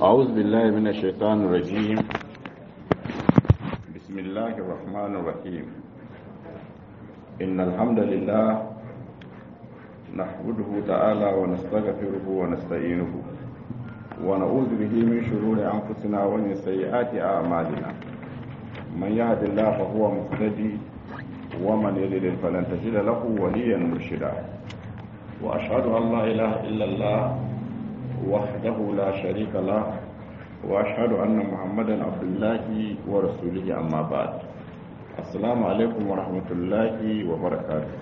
أعوذ بالله من الشيطان الرجيم بسم الله الرحمن الرحيم إن الحمد لله نحمده تعالى ونستغفره ونستعينه ونعوذ به من شرور أنفسنا ومن سيئات أعمالنا من يهد الله فهو مهتدي ومن يضلل فلن تجد له وليا مرشدا وأشهد أن لا إله إلا الله وحده لا شريك له وأشهد أن محمدا عبد الله ورسوله أما بعد السلام عليكم ورحمة الله وبركاته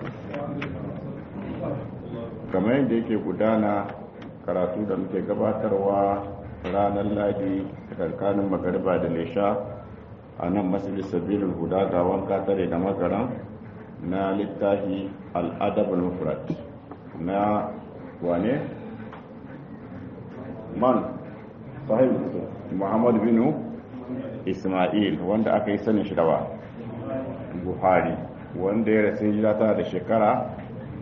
kamar yadda yake gudana karatu da muke gabatarwa ranar ladi tsakanin magariba da lesha a nan masjid sabilul huda ga wanka tare da magaran na littafi al'adab al-mufrad na wane man sahib muhammad bin ismail wanda aka yi sanin shi dawa buhari wanda ya rasu hijira tana da shekara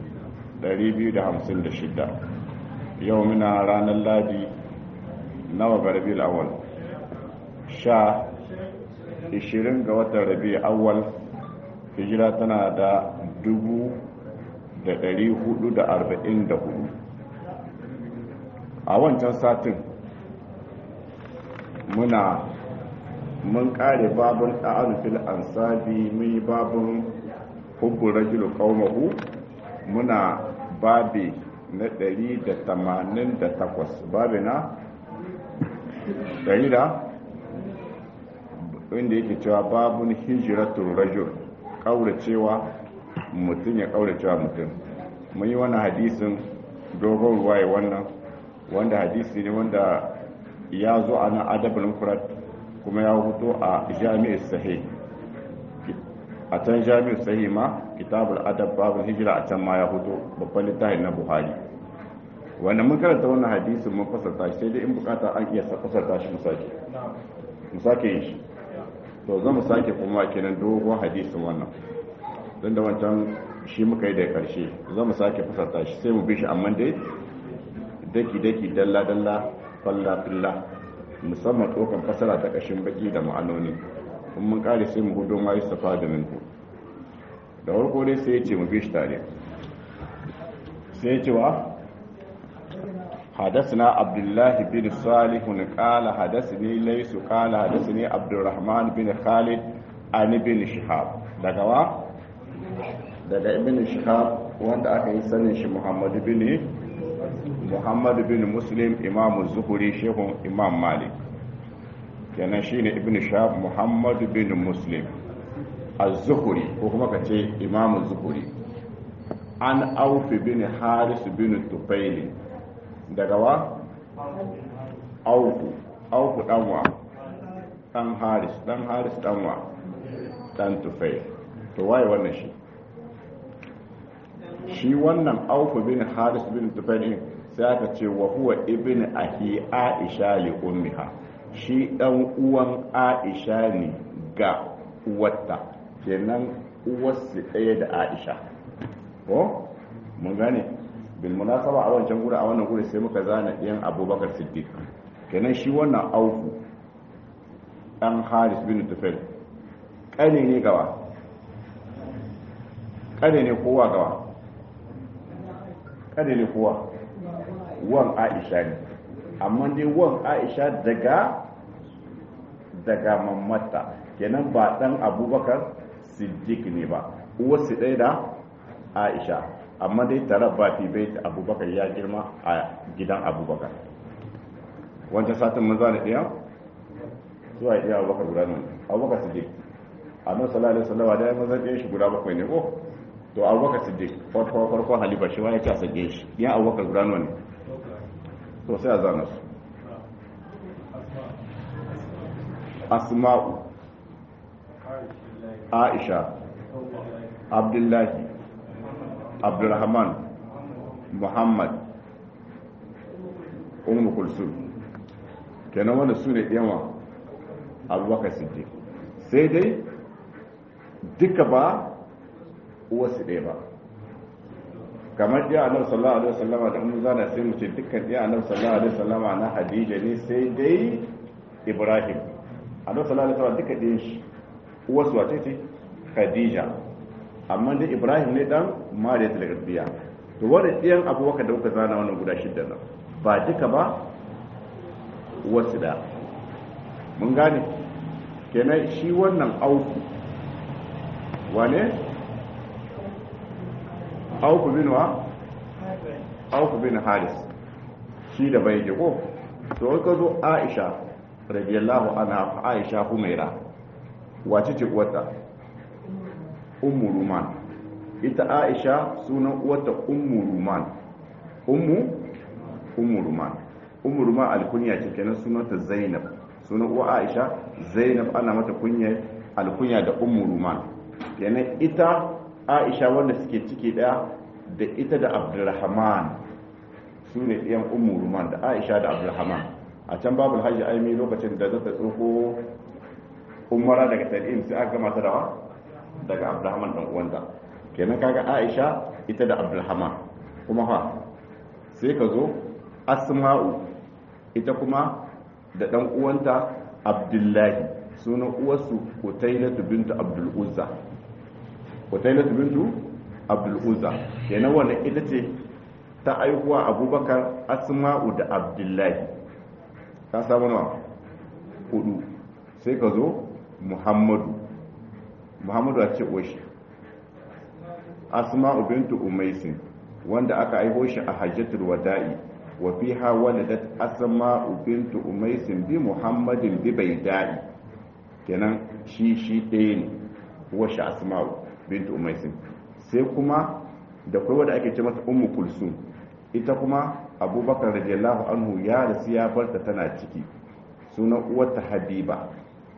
256 yau muna ranar ladi nawa ga rabi awal sha 20 ga watan rabi awal hijira tana da 444 a wancan satin muna mun kare babun fil ansabi mun yi babun hubbun rajulu qaumahu muna babi na 188 babi na 100 da inda yake cewa babun hijiratul rajul kauracewa mutum ya kauracewa mutum mun yi wannan hadisin dogon ruwaye wannan wanda hadisi ne wanda ya zo a nan adabul mufrad kuma ya huto a jami'ar sahih a can jami'ar sahih ma kitabul adab babul hijira a can ma ya huto babban littafin na buhari wanda mun karanta wannan hadisin mun fasarta shi sai dai in bukata an iya fasarta shi mu sake mu sake yin shi to za mu sake kuma kenan dogon hadisin wannan don da wancan shi muka yi da karshe za mu sake fasarta shi sai mu bi shi amma dai daki-daki dalla-dalla falla-filla musamman tsokan fasara ta ƙashin baki da ma'anoni in mun kare sai mu hudu ma yi safa da minku da warko dai sai ya ce mu bi shi tare sai ya ce wa حدثنا عبد الله بن صالح قال حدثني ليس قال حدثني عبد الرحمن بن خالد عن ابن شهاب daga wa daga ibn shihab wanda aka yi sanin shi muhammad bin muhammad bin muslim imam zuhuri shehun imam malik kenan shine ibn shihab muhammad bin muslim az-zuhuri ko kuma ka ce imam zuhuri an aufi bin haris bin tufaili daga wa auku auku danwa dan haris dan haris danwa dan tufai to waye wannan shi shi wannan auku bin haris bin tufai din sai aka ce wa huwa ibn ahi aisha li ummiha shi dan uwan aisha ne ga uwarta kenan uwarsu ɗaya da aisha ko mun gane bil munasaba a wancan guri a wannan guri sai muka zana ɗiyan abubakar siddiq kenan shi wannan auku ɗan haris bin tufel ƙane ne gawa ƙane ne kowa gawa ƙane ne kowa wan aisha ne amma dai wan aisha daga daga mamata kenan ba ɗan abubakar siddiq ne ba uwarsu ɗaya da aisha amma dai tare ba fi bai abubakar ya girma a gidan abubakar wancan satin mun zane ɗaya zuwa ya ɗaya abubakar guda nan abubakar siddiq a nan sallallahu alaihi wasallam da ya mazan ɗaya shi guda bakwai ne ko to abubakar siddiq farko farko halifa shi ma ya ce a sake shi yan abubakar guda nan ne to sai a zana su asma'u aisha abdullahi abdulrahman muhammad umu kulsum kenan wanda su ne yawa abubakar siddiq sai dai duka ba uwarsu ɗaya ba kamar ɗiya annabi sallallahu alaihi wasallama da mun zana sai mu ce dukkan ɗiya annabi sallallahu alaihi wasallama na Hadija ne sai dai Ibrahim annabi sallallahu alaihi wasallama duka ɗiyan shi uwarsu wace ce Khadija amma dai Ibrahim ne dan Mariya ta Garbiya to wannan ɗiyan abubakar da kuka zana wannan guda shidda nan ba duka ba wasu da mun gane kenan shi wannan auku wane auku bin wa auku bin haris shi da bai ko to ka zo aisha radiyallahu anha aisha humaira wace ce uwarta ummu ruman ita aisha sunan uwarta ummu ruman ummu ummu ruman ummu ruman alkunya ce kenan sunanta zainab sunan uwa aisha zainab ana mata kunya alkunya da ummu ruman kenan ita aisha wanda suke ciki daya da ita da abdurrahman su ne ɗiyan ummu ruman da aisha da abdurrahman a can babu hajji aimi lokacin da zata tsoko umara daga tarihin sai aka gama ta dawa daga abdurrahman dan uwanta kenan kaga aisha ita da abdurrahman kuma fa sai ka zo asma'u ita kuma da dan uwanta abdullahi sunan uwarsu kutailatu bintu abdul uzza kutailatu bintu abdul uzza kenan wannan ita ce ta aihuwa abubakar asma'u da abdullahi ka samu nawa hudu sai ka zo muhammadu muhammadu a ce oshi asma'u bintu umaisin wanda aka aiho shi a hajjatul wada'i wa fiha waladat asma'u bintu umaisin bi muhammadin bi baida'i kenan shi shi ɗaya ne washe asma'u bintu umaisin sai kuma da kai wanda ake ce mata ummu kulsum ita kuma abubakar radiyallahu anhu ya rasu ya barta tana ciki sunan uwarta habiba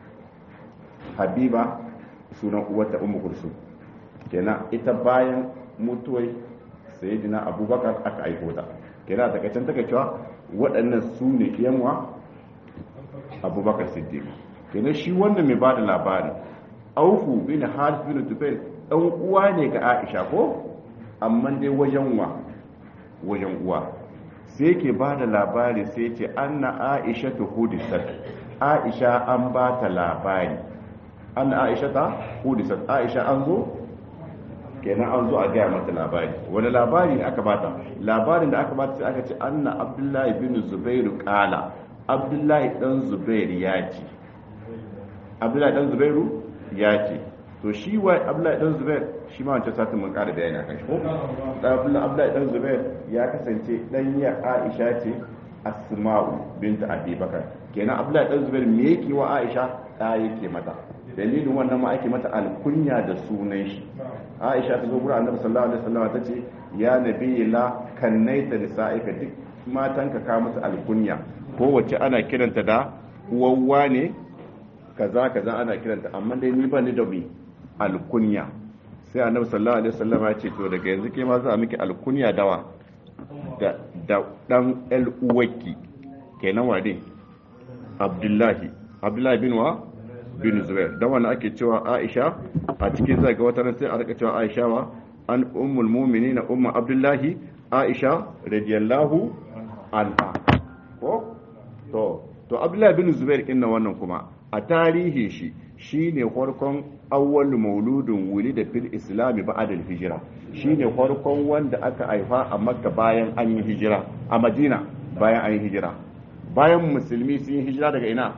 habiba sunan uwarta ummu kulsum kenan ita bayan mutuwai sayyidina abubakar aka aiko ta kenan daga can take cewa waɗannan su ne yanwa abubakar siddiq kenan shi wanda mai bada labari aufu bin harith bin tufail dan uwa ne ga aisha ko amma dai wajen wa wajen uwa sai ke bada labari sai ce anna aisha tu hudisat aisha an ba ta labari anna aisha ta hudisat aisha an zo kenan an zo a gaya mata labari wani labari ne aka bata labarin da aka bata sai aka ce anna abdullahi bin zubairu kala abdullahi dan zubairu ya ce abdullahi dan zubairu ya ce to shi wa abdullahi dan zubair shi ma wancan satin mun kara bayani akan shi ko abdullahi dan zubair ya kasance dan ya aisha ce asma'u binta abi bakar kenan abdullahi dan zubair me yake wa aisha ta yake mata dalilin wannan ma ake mata alkunya da sunan shi aisha ta zo gurin annabi sallallahu alaihi wasallam ta ce ya nabiyyi la kannaita nisa'ika duk matanka ka musu alkunya kowace ana kiranta da uwawwa ne kaza kaza ana kiranta amma dai ni ba ni da mi alkunya sai annabi sallallahu alaihi wasallam ya ce to daga yanzu ke ma za a miki alkunya dawa da da dan el uwaki kenan wade abdullahi abdullahi bin wa bin zubair da wannan ake cewa aisha a cikin zaga wata ran sai a rika cewa aisha wa an ummul mu'minin ummu abdullahi aisha radiyallahu anha ko to to abdullahi bin zubair inna wannan kuma a tarihin shi shine farkon awwal mauludin wuli da fil islami ba'da al-hijra shine farkon wanda aka haifa a makka bayan an yi hijira a madina bayan an yi hijira bayan musulmi sun yi hijira daga ina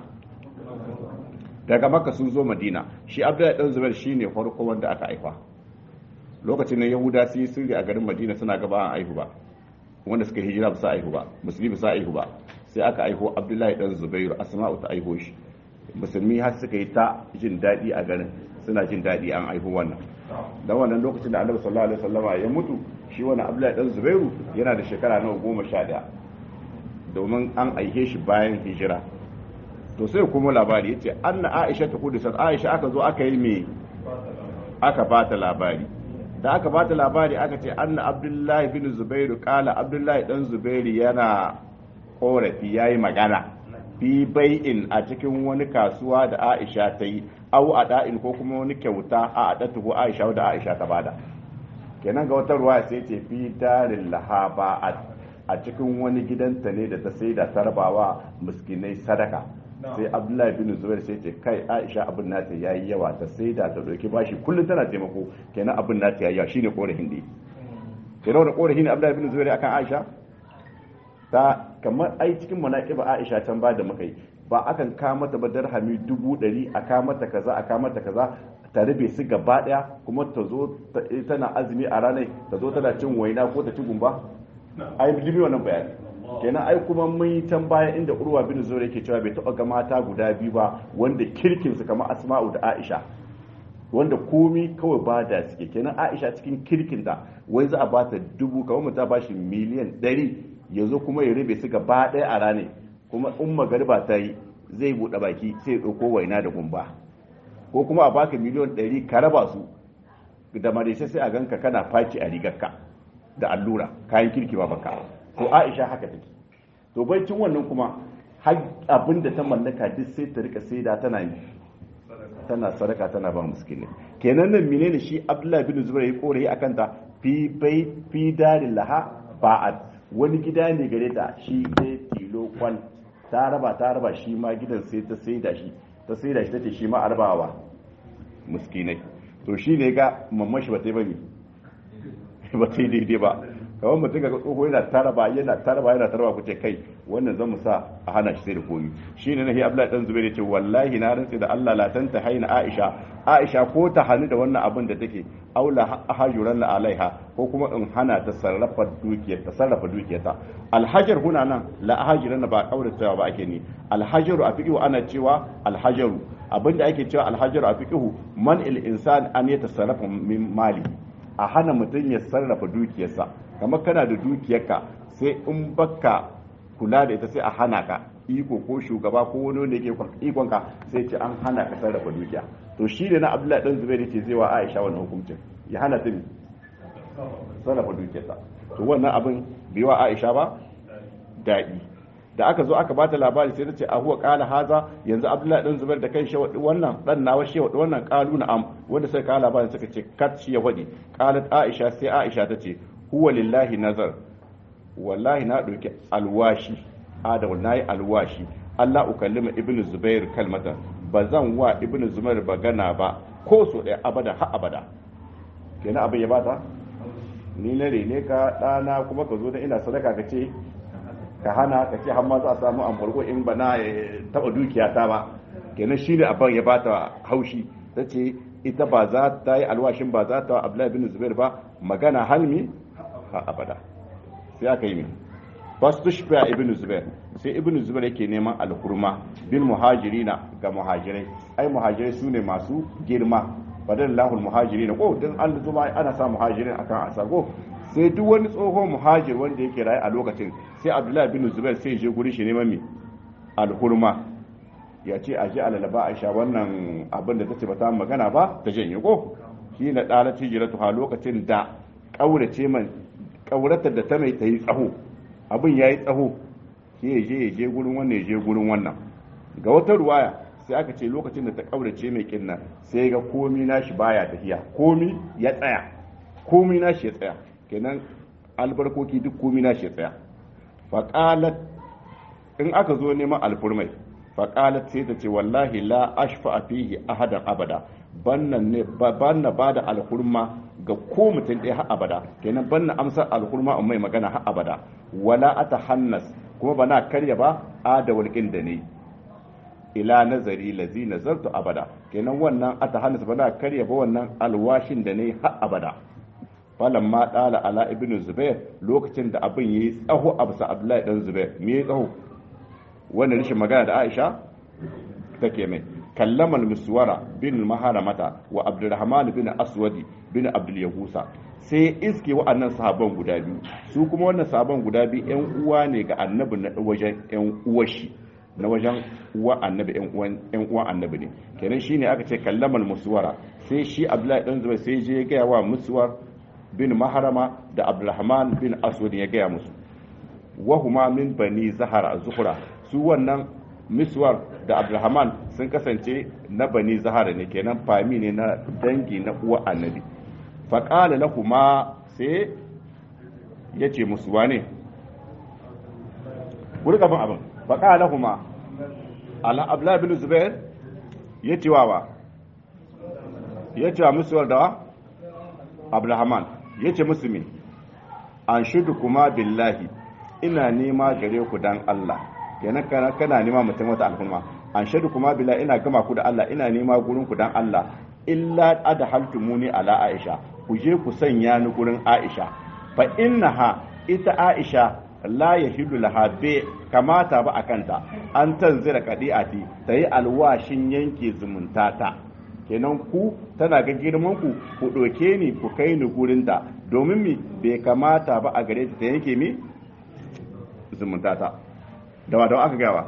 daga makka sun zo madina shi abdullahi dan zubair shine farkon wanda aka haifa lokacin da yahuda sun yi sirri a garin madina suna gaba an aihu ba wanda suka hijira ba sa aihu ba musulmi ba sa aihu ba sai aka aiho abdullahi dan zubairu asma'u ta aiho shi musulmi har suka yi ta jin daɗi a garin suna jin daɗi an aiho wannan dan wannan lokacin da annabi sallallahu alaihi wasallama ya mutu shi wannan abdullahi dan zubairu yana da shekara nawa goma sha ɗaya domin an aihe shi bayan hijira to sai kuma labari yace anna aisha ta kudu aisha aka zo aka yi me aka bata labari da aka bata labari aka ce anna abdullahi bin zubairu kala abdullahi dan zubairu yana korafi yayi magana fi bai'in a cikin wani kasuwa da aisha ta yi au a da'in ko kuma wani kyauta a adatuhu aisha da aisha ta bada kenan ga wata ruwa sai ce fi darin lahaba a cikin wani gidanta ne da ta sai da tarbawa miskinai sadaka sai abdullahi bin zubair sai ce kai aisha abin nata yayi yawa ta sai da ta dauki bashi kullum tana taimako kenan abin nata yayi yawa shine korafin da kenan da korafin abdullahi bin zubair akan aisha ta kamar ai cikin manaqiba aisha can ba da muka yi ba akan ka mata ba darhami dubu ɗari a ka mata kaza a ka mata kaza ta rabe su gaba daya kuma ta zo tana azumi a ranar ta zo tana cin waina ko ta ci gumba ai bi wannan bayani kenan ai kuma mun yi can baya inda urwa bin zuwa yake cewa bai taɓa ga mata guda biyu ba wanda kirkin su kamar asma'u da aisha wanda komi kawai ba da suke kenan aisha cikin kirkin da wai za a ba ta dubu kamar mutum ba shi miliyan ɗari ya zo kuma ya rabe su gaba ɗaya a ranar kuma in magariba ta yi zai buɗe baki sai ya ɗauko waina da gumba ko kuma a baka miliyan ɗari ka raba su da madaisai sai a ganka kana faci a rigarka da allura kayan kirki ba baka to aisha haka take to baicin wannan kuma har abin da ta mallaka duk sai ta rika saida tana yi tana sadaka tana ba miskinai kenan nan menene shi abdullahi bin zubair ya korayi akan ta fi bai fi darin laha ba'at wani gida ne gare ta shi ne tilo kwal ta raba ta raba shi ma gidan sai ta saida shi ta saida shi tace shi ma arbawa miskinai to shi ne ga mamman shi ba ta yi bane ba ta yi daidai ba kamar mutum ga tsoho yana taraba yana taraba yana taraba ku ce kai wannan zan mu sa a hana shi sai da komi shine nahi abdullahi dan zubair yace wallahi na rantsi da Allah la tanta haina aisha aisha ko ta hani da wannan abin da take aula hajuran la alaiha ko kuma in hana ta sarrafa dukiyar ta sarrafa dukiyarta alhajar huna nan la hajuran ba kaurata ba ake ni alhajaru a fiqhu ana cewa alhajaru abinda ake cewa alhajaru a fiqhu man il insan an yatasarrafa min mali a hana mutum ya sarrafa dukiyarsa kamar kana da dukiyarka sai in baka kula da ita sai a hana ka iko ko shugaba ko wani wanda yake ikonka sai ce an hana ka sarrafa dukiya to shi ne na abdullahi dan zubair ce zai wa aisha wannan hukuncin ya hana ta sarrafa dukiyarsa to wannan abin bai wa aisha ba daɗi da aka zo aka bata labari sai ta ce a huwa kala haza yanzu abdullahi dan zubair da kai shi wannan dan nawa shi wannan kalu na am wanda sai kala labarin suka ce kat shi ya wadi qalat aisha sai aisha ta ce huwa lillahi nazar wallahi na ɗauki alwashi adamu na yi alwashi Allah ukallima ibn zubair kalmata ba zan wa ibn zubair bagana ba ko so ɗaya abada ha abada kenan abin ya bata ni na rene ka ɗana kuma ka zo da ina sadaka ka ce ka hana ka ce har ma za a samu an farko in ba na taɓa dukiya ta ba kenan shi ne abin ya bata haushi ta ce ita ba za ta yi alwashin ba za ta wa abdullahi ibn zubair ba magana halmi ha abada sai aka yi min fastushfa ibn zubair sai ibn zubair yake neman alhurma bil muhajirina ga muhajirai ai muhajirai sune masu girma badan lahul muhajirin ko din an zuba ana sa muhajirin akan asago sai duk wani tsohon muhajir wanda yake rayu a lokacin sai abdullahi bin zubair sai je guri shi neman mi alhurma ya ce aje alalaba aisha wannan abin da tace ba ta magana ba ta janye ko shi na dalat hijratu ha lokacin da kaurace man kauratar da ta mai ta yi tsaho abin ya yi tsaho sai ya je ya je gurin wannan ya je gurin wannan ga wata ruwaya sai aka ce lokacin da ta kaurace mai kinnan sai ga komi nashi baya tafiya komi ya tsaya komi nashi ya tsaya kenan albarkoki duk komi nashi ya tsaya faqalat in aka zo neman alfurmai faqalat sai ta ce wallahi la ashfa fihi ahadan abada bannan ne banna bada alhurma ga ko mutum ɗaya har abada kenan banna amsar alhurma in mai magana har abada wala atahannas kuma bana karya ba a da walƙin da ne ila nazari lazi nazartu abada kenan wannan atahannas bana karya ba wannan alwashin da ne har abada falan ma dala ala ibnu zubair lokacin da abin yayi tsaho a bisa abdullahi dan zubair me yayi tsaho wannan rishin magana da aisha take mai kallama miswara bin maharamata wa abdurrahman bin aswadi bin abdul yahusa sai iske wa'annan sahaban guda biyu su kuma wannan sahaban guda biyu yan uwa ne ga annabi na wajen yan uwashi na wajen uwa annabi yan uwan yan uwan annabi ne kenan shine aka ce kallama muswara sai shi abdullahi dan zubair sai je ya gaya wa muswar bin maharama da abdurrahman bin aswad ya gaya musu wa huma min bani zahara zuhra su wannan miswar da abdulrahman sun kasance na bani zahara ne kenan fami ne na dangi na uwa annabi faƙala lahuma sai ya ce musu wane wuri gaban abin faƙala lahuma ala abla bin zubair ya ce wawa ya ce wa musu da abdulhaman ya ce musu min an shudu kuma billahi ina nema gare ku dan Allah kenan kana kana nema mutum wata al'umma an shaidu kuma billahi ina gama ku da Allah ina nema gurin ku dan Allah illa adhaltumuni ala Aisha ku je ku sanya ni gurin Aisha fa innaha ita Aisha la yahidu laha be kamata ba akanta an tanzira kadiati tayi alwashin yanke zumuntata kenan ku tana ga girman ku ku doke ni ku kai ni gurin ta domin mi bai kamata ba a gare ta ta yanke mi zumuntata dawa dawa aka gawa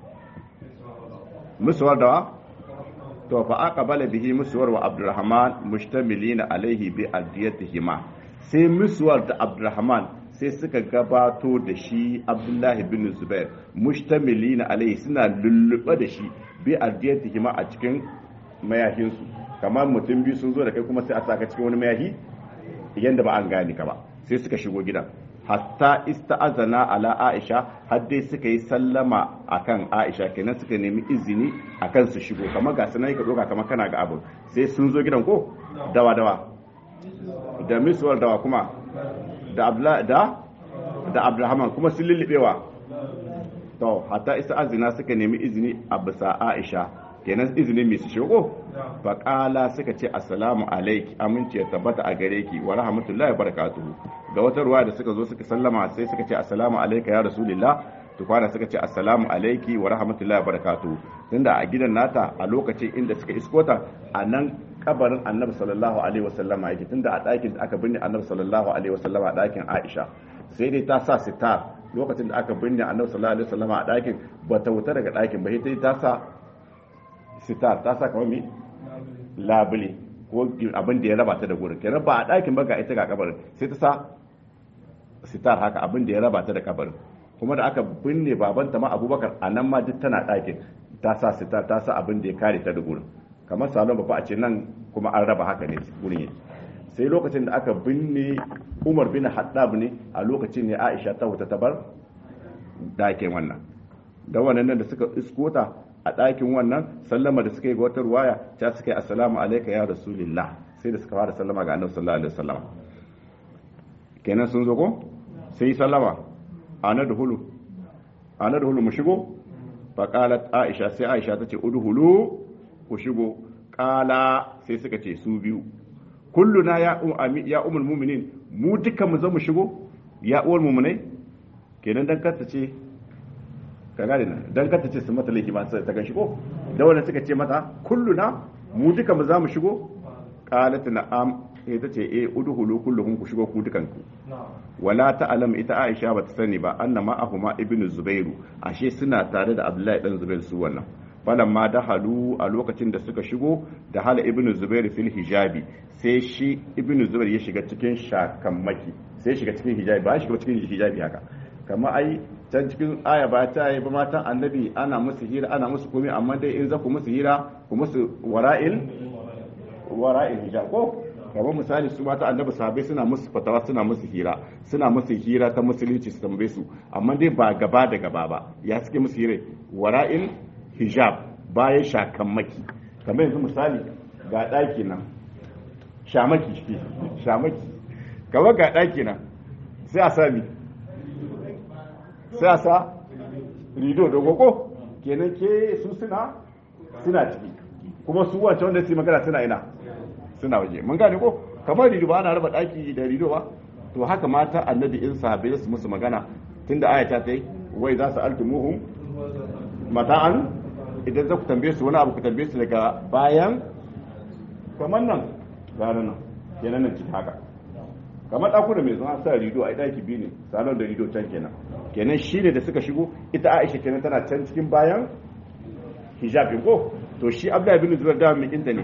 musuwar dawa to fa aqbala bihi musuwar wa abdurrahman mustamilina alaihi bi adiyatihima sai musuwar da abdurrahman sai suka gabato da shi abdullahi bin zubair mustamilina alaihi suna lulluɓe da shi bi adiyatihima a cikin mayahinsu kamar mutum biyu sun zo da kai kuma sai a saka cikin wani mayahi yanda ba an gane ka ba sai suka shigo gidan hatta ista'azana ala Aisha har dai suka yi sallama akan Aisha kenan suka nemi izini akan su shigo kamar ga sanai ka doka kamar kana ga abu sai sun zo gidan ko dawa dawa da miswar dawa kuma da abla da da Abdulrahman kuma sun lullubewa to hatta ista'azina suka nemi izini a bisa Aisha kenan izinin mai su shigo faƙala suka ce assalamu alaiki aminci ya tabbata a gare ki wa rahmatullahi barakatuhu ga wata ruwa da suka zo suka sallama sai suka ce assalamu alaika ya rasulillah to kwana suka ce assalamu alaiki wa rahmatullahi barakatuhu tunda a gidan nata a lokacin inda suka iskota a nan kabarin annabi sallallahu alaihi wasallama yake tunda a ɗakin da aka binne annabi sallallahu alaihi wasallama a ɗakin aisha sai dai ta sa sitar lokacin da aka binne annabi sallallahu alaihi wasallama a ɗakin ba ta wuta daga ɗakin ba sai ta sa sitar ta sa kamar mi labule ko abin da ya raba ta da gurin kenan ba a ɗakin ba ga ita ga kabarin sai ta sa sitar haka abin da ya raba ta da kabarin kuma da aka binne babanta ma abubakar a nan ma duk tana ɗakin ta sa sitar ta sa abin da ya kare ta da gurin kamar salon ba a ce nan kuma an raba haka ne gurin yake sai lokacin da aka binne umar bin haddab ne a lokacin ne aisha ta wuta ta bar ɗakin wannan da wannan da suka iskota a ɗakin wannan sallama da suka yi ga wata ruwaya ta suka yi assalamu alaika ya rasulillah sai da suka fara sallama ga annabi sallallahu alaihi wasallam kenan sun zo ko sai sallama ana da hulu ana da hulu mu shigo fa qalat aisha sai aisha tace udhulu ku shigo qala sai suka ce su biyu kulluna ya ya ummul mu'minin mu duka mu zo mu shigo ya uwar mu'minai kenan dan kanta ce ka gane nan dan kanta ce su mata laifi ba ta gan shigo da wannan suka ce mata kulluna mu duka mu za mu shigo qalat na'am sai ta ce eh udhulu kullukum ku shigo ku dukan ku wala ta'lam ita Aisha ba ta sani ba annama ahuma ibnu zubairu ashe suna tare da Abdullahi dan Zubair su wannan falan ma dahalu a lokacin da suka shigo da hala ibnu zubair fil hijabi sai shi ibnu zubair ya shiga cikin shakammaki sai shiga cikin hijabi ba shiga cikin hijabi haka kamar ai can cikin aya ba ta yi ba matan annabi ana musu hira ana musu komai amma dai in za ku musu hira ku musu wara'il wara'il hijab ko kamar misali su mata annabi sahabbai suna musu fatawa suna musu hira suna musu hira ta musulunci su tambaye su amma dai ba gaba da gaba ba ya suke musu hira wara'il hijab bayan shakammaki kamar yanzu misali ga ɗaki nan shamaki shi shamaki kamar ga ɗaki nan sai a sami sai a sa rido da gogo kenan ke su suna suna ciki kuma su wancan wanda su magana suna ina suna waje mun gane ko kamar rido ba ana raba ɗaki da rido ba to haka mata annabi in sahabbai su musu magana tunda ayata ta yi wai za su altumuhum mata'an idan za ku tambaye su wani abu ku tambaye su daga bayan kamar nan gane nan kenan nan ciki haka kamar ɗaku da mai zama sa rido a ɗaki biyu ne salon da rido can kenan kenan shi ne da suka shigo ita aisha kenan tana can cikin bayan hijabin ko to shi abdullahi bin zubair da mai inta ne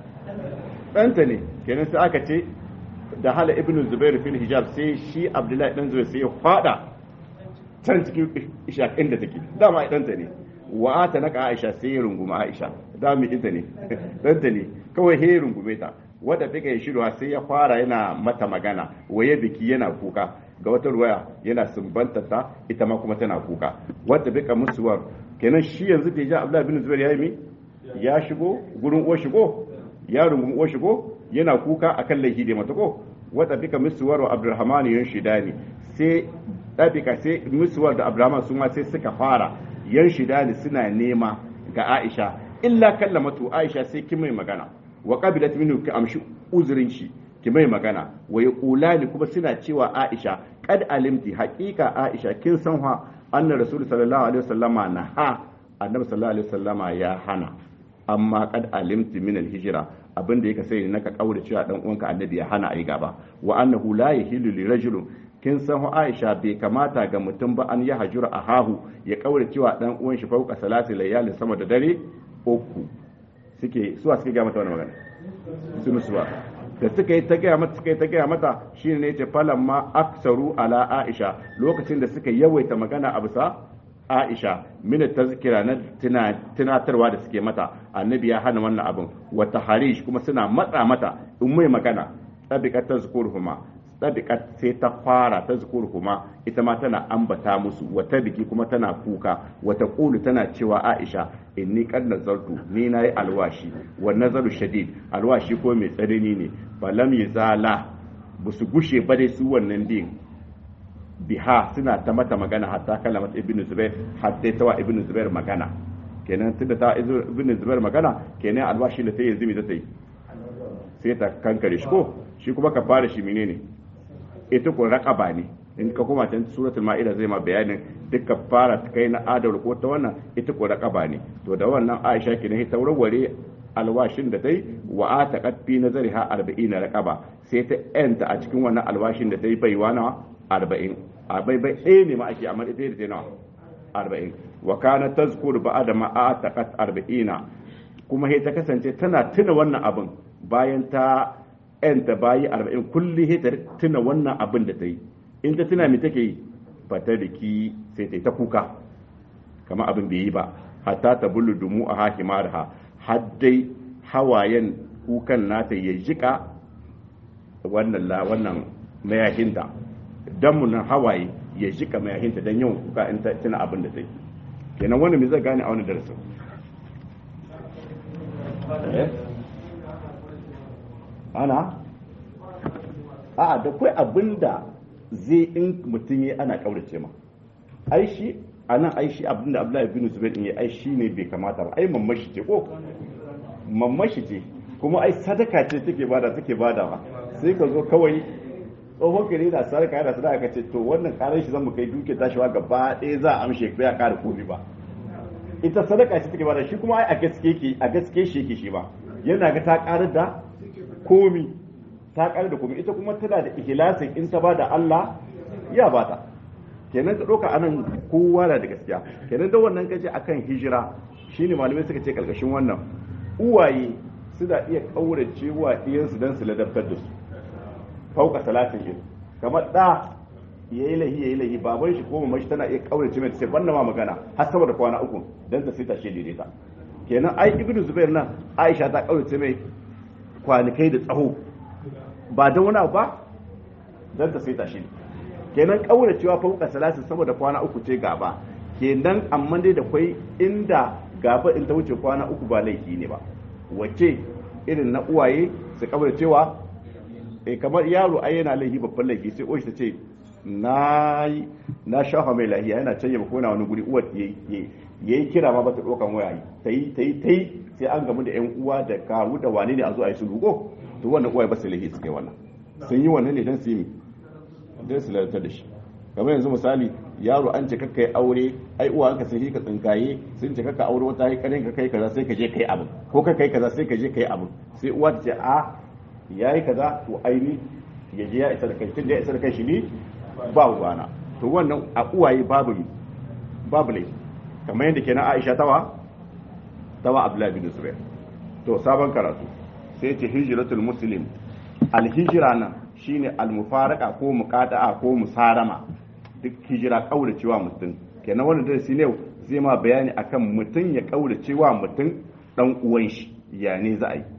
ɗanta ne kenan sai aka ce da hala ibn zubair fil hijab sai shi abdullahi dan zubair sai ya fada can cikin isha inda take dama ai ɗanta ne wa ata naka aisha sai ya runguma aisha da mai inta ne ɗanta ne kawai he rungume ta wadda fika ya shirwa sai ya fara yana mata magana waye biki yana kuka ga wata ruwaya yana sumbanta ta ita ma kuma tana kuka wadda fika musuwar kenan shi yanzu da ya Abdullahi bin Zubair ya yi mi ya shigo gurin uwar shigo ya rungun uwar shigo yana kuka akan laifi da mata ko wadda fika musuwar wa Abdurrahman yan shidani sai ɗabika sai musuwar da Abdurrahman su ma sai suka fara yan shidani suna nema ga Aisha illa kallamatu Aisha sai kin mai magana wa qabilat minhu ki amshi uzurin shi ki mai magana wa yaqulani kuma suna cewa Aisha qad alimti haqiqa Aisha kin san ha anna rasul sallallahu alaihi wasallama na ha annabi sallallahu alaihi wasallama ya hana amma qad alimti min al-hijra abinda yake sai naka kaura cewa dan uwanka annabi ya hana ayi gaba wa annahu la yahilu li rajulin kin san hu Aisha bai kamata ga mutum ba an ya hajura a hahu ya kaura cewa dan uwan shi fauka salati layalin sama da dare uku suke suwa suke gaya mata wannan magana su musuwa da suka yi ta gaya mata suka yi ta gaya mata shine ne ce falan ma aksaru ala Aisha lokacin da suka yawaita magana a bisa Aisha mina tazkira na tunatarwa da suke mata annabi ya hana wannan abin wata harish kuma suna matsa mata in mai magana tabiqat tazkuruhuma tabiqat sai ta fara tazkuruhuma ita ma tana ambata musu wata biki kuma tana kuka wata qulu tana cewa Aisha inni qad nazartu ni nayi alwashi wa nazaru shadid alwashi ko mai tsanani ne falam yazala busu gushe ba dai su wannan din biha suna ta mata magana hatta kalamat ibnu zubair hatta tawa ibnu zubair magana kenan tunda ta ibnu zubair magana kenan alwashi da sai yanzu me zai sai ta kankare shi ko shi kuma ka fara shi menene ita ko raqaba ne in ka koma can suratul ma'ida zai ma bayanin duka fara ta kai na adal ko ta wannan ita ko raqaba ne to da wannan Aisha kenan ta warware alwashin da tai wa ataqat fi nazariha 40 raqaba sai ta yanta a cikin wannan alwashin da tai baiwa na 40 a bai bai ɗaya ne ma ake amma ita da nawa 40 wa kana tazkuru ba'da ma ataqat 40 kuma sai ta kasance tana tuna wannan abin bayan ta yanta bayi 40 kulli sai ta tuna wannan abin da ta yi in ta tuna me take yi fata da ki sai ta yi ta kuka kama abin bai yi ba hatta ta bulu dumu a hakimar ha har dai hawayen kukan nata ya jika wannan la wannan mayahinta dan mun hawaye ya jika mayahinta dan yawan kuka in ta tuna abin da ta yi kenan wannan me zai gane a wani darasin ana a da kai abinda zai in mutum yi ana kaurace ma ai shi anan ai shi abinda Abdullahi bin Zubair in yi ai shi ne bai kamata ba ai mamashi ce ko mamashi ce kuma ai sadaka ce take bada take bada ba sai ka zo kawai tsohon kare da sadaka yana sadaka ka ce to wannan karar shi zan mu kai duke tashiwa gaba ɗaya za a amshe bai a ƙara komi ba ita sadaka ce take bada shi kuma ai a gaske ke a gaske shi yake shi ba yana ga ta ƙarar da komi ta ƙarar da komi ita kuma tana da ihlasin in ta bada Allah ya bata kenan ka ɗauka anan kowa na da gaskiya kenan da wannan kace akan hijira shine malamai suka ce karkashin wannan uwaye suna iya kaurace wa ɗiyansu don su ladabtar da su fauka salatin il kamar ɗa ya yi lahi ya yi lahi baban shi ko mamashi tana iya kaurace mai sai banna ma magana har sama da kwana uku don ta sai ta shi daidaita kenan ai ibnu zubair nan aisha ta kaurace mai kwanakai da tsaho ba don wani ba don ta sai ta shi kenan kauracewa fauka salatin sama da kwana uku ce gaba kenan amma dai da kwai inda gaba in ta wuce kwana uku ba laifi ne ba wace irin na uwaye su kabar cewa e kamar yaro ai yana laifi babban laifi sai oshi ta ce na na shafa mai lahiya yana canye ba kona wani guri uwar yayi kira ma ba ta dokan waya ta yi ta yi ta yi sai an gamu da yan uwa da kawu da wane ne a zo a yi su rugo to wannan uwaye ba su laifi su kai wannan sun yi wannan ne dan su yi dan su lalata da shi kamar yanzu misali yaro an ce kakka aure ai uwa ka sai ka tsinkaye sun ce kakka aure wata yi kanin ka kai kaza sai ka je kai abin ko ka kai kaza sai ka je kai abin sai uwa ta ce a yayi kaza to aini ya je ya isa da kai tun ya isa da kai shi ne ba uwana to wannan a uwaye babu ne babu ne kamar yadda kenan Aisha tawa tawa Abdullahi bin Zubair to sabon karatu sai ce hijratul muslim al hijra nan shine al mufaraka ko muqata'a ko musarama duk hijira kauracewa mutum kenan wannan darasi ne zai ma bayani akan mutum ya kauracewa mutum dan uwan shi ya ne za a yi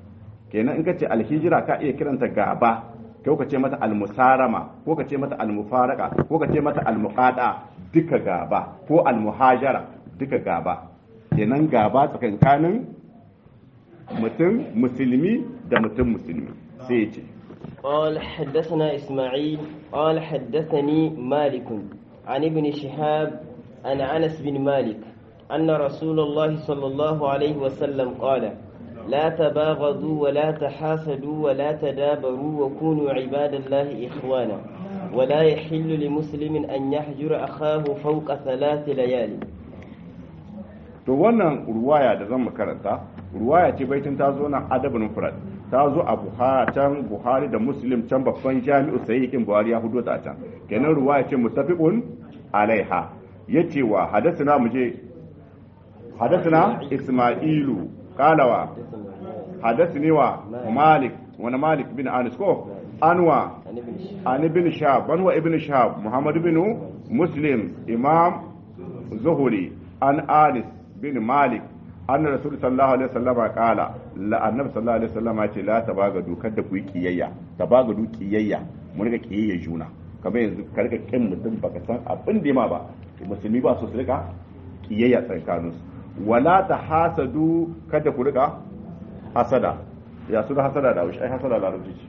kenan in ka ce alhijira ka iya kiranta gaba ko ka ce mata almusarama ko ka ce mata almufaraka ko ka ce mata almuqada duka gaba ko almuhajara duka gaba kenan gaba tsakankanin mutum musulmi da mutum musulmi sai ya ce قال حدثنا إسماعيل قال حدثني مالك عن ابن شهاب عن أنس بن مالك أن رسول الله صلى الله عليه وسلم قال لا تباغضوا ولا تحاسدوا ولا تدابروا وكونوا عباد الله إخوانا ولا يحل لمسلم أن يحجر أخاه فوق ثلاث ليال to wannan ruwaya da zan makaranta ruwaya ce baitin ta zo nan adabin mufrad ta zo a buhari can buhari da muslim can babban jami'u sahihin buhari ya hudo ta can kenan ruwaya ce muttafiqun alaiha yace wa hadathana muje hadathana isma'ilu qalawa hadathani wa malik wani malik bin anis ko anwa عن ابن شهاب an ibn shahab an wa ibn shahab muhammad bin muslim imam zuhuri an anis bin malik an rasul sallallahu alaihi wasallam qala la annabi sallallahu alaihi wasallam ya ce la tabagadu kada ku yi kiyayya tabagadu kiyayya mu riga kiyayya juna kamar yanzu ka riga kin mutum baka san abin da ma ba musulmi ba su su riga kiyayya tsakaninsu wala tahasadu kada ku riga hasada ya su da hasada da wuce ai hasada da rubuci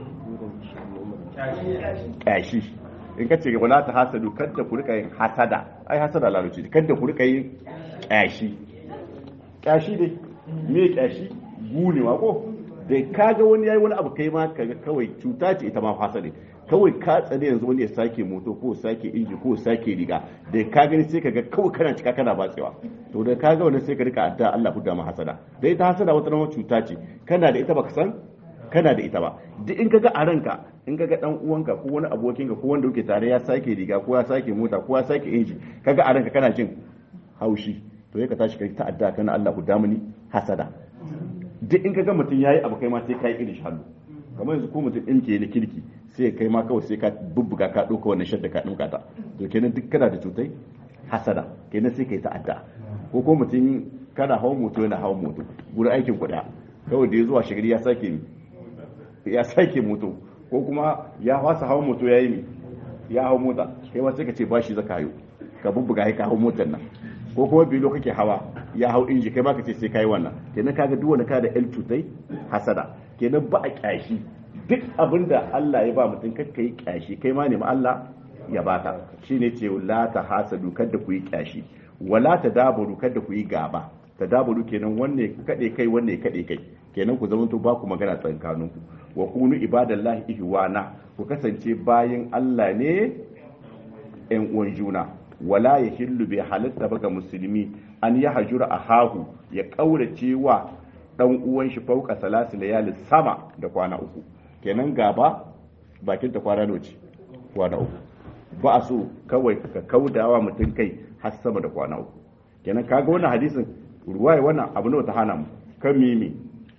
ƙyashi in ka ce wala ta hasadu kada ku rika yin hasada ai hasada laluci kada ku rika yin ƙyashi ƙyashi dai me ƙyashi gunewa ko da kaga wani yayi wani abu kai ma kaga kawai cuta ce ita ma hasada kawai ka tsane yanzu wani ya sake moto ko sake inji ko sake riga da ka gani sai kaga kawai kana cika kana batsewa to da kaga wani sai ka rika adda Allah hudda ma hasada da ita hasada wata nawa cuta ce kana da ita baka san kana da ita ba duk in kaga a ranka in kaga dan uwanka ko wani abokinka ko wanda kuke tare ya sake riga ko ya sake mota ko ya sake inji kaga a ranka kana jin haushi to sai ka tashi kai ta'adda kana Allah ku damuni hasada duk in kaga mutum yayi abu kai ma sai kai irin hannu kamar yanzu ko mutum in ke na kirki sai kai ma kawai sai ka bubbuga ka dauka wannan shadda ka dinka ta to kenan duk kana da cutai hasada kenan sai kai ta'adda ko ko mutum kana hawan moto yana hawan moto gurin aikin kuɗa kawai da ya zuwa shigari ya sake ya sake moto ko kuma ya fasa hawan moto ya yi ne ya hau mota kai ma sai ka ce bashi zaka hayo ka bubbuga ka hau motar nan ko kuma bilo kake hawa ya hau inji kai ma ka ce sai kai wannan kenan kaga duk wanda ka da el tutai hasada kenan ba a kyashi duk abinda Allah ya ba mutum kakka yi kyashi kai ma ne ma Allah ya baka shine ce la ta hasadu kada ku yi kyashi wala ta dabaru kada ku yi gaba ta dabaru kenan wanne kade kai wanne kade kai kenan ku zamanto ba ku magana tsakaninku wa kunu ibadallahi ihwana ku kasance bayin Allah ne ‘yan uwan juna wala ya hillu bai halitta ba ga musulmi an ya hajura a hahu ya ƙaurace wa ɗan uwan shi fauka salasu layalin sama da kwana uku kenan gaba bakin ta kwana noci kwana uku ba a so kawai ka kaudawa mutum kai har sama da kwana uku kenan kaga wannan hadisin ruwaye wannan abu ne ta hana mu kan mimi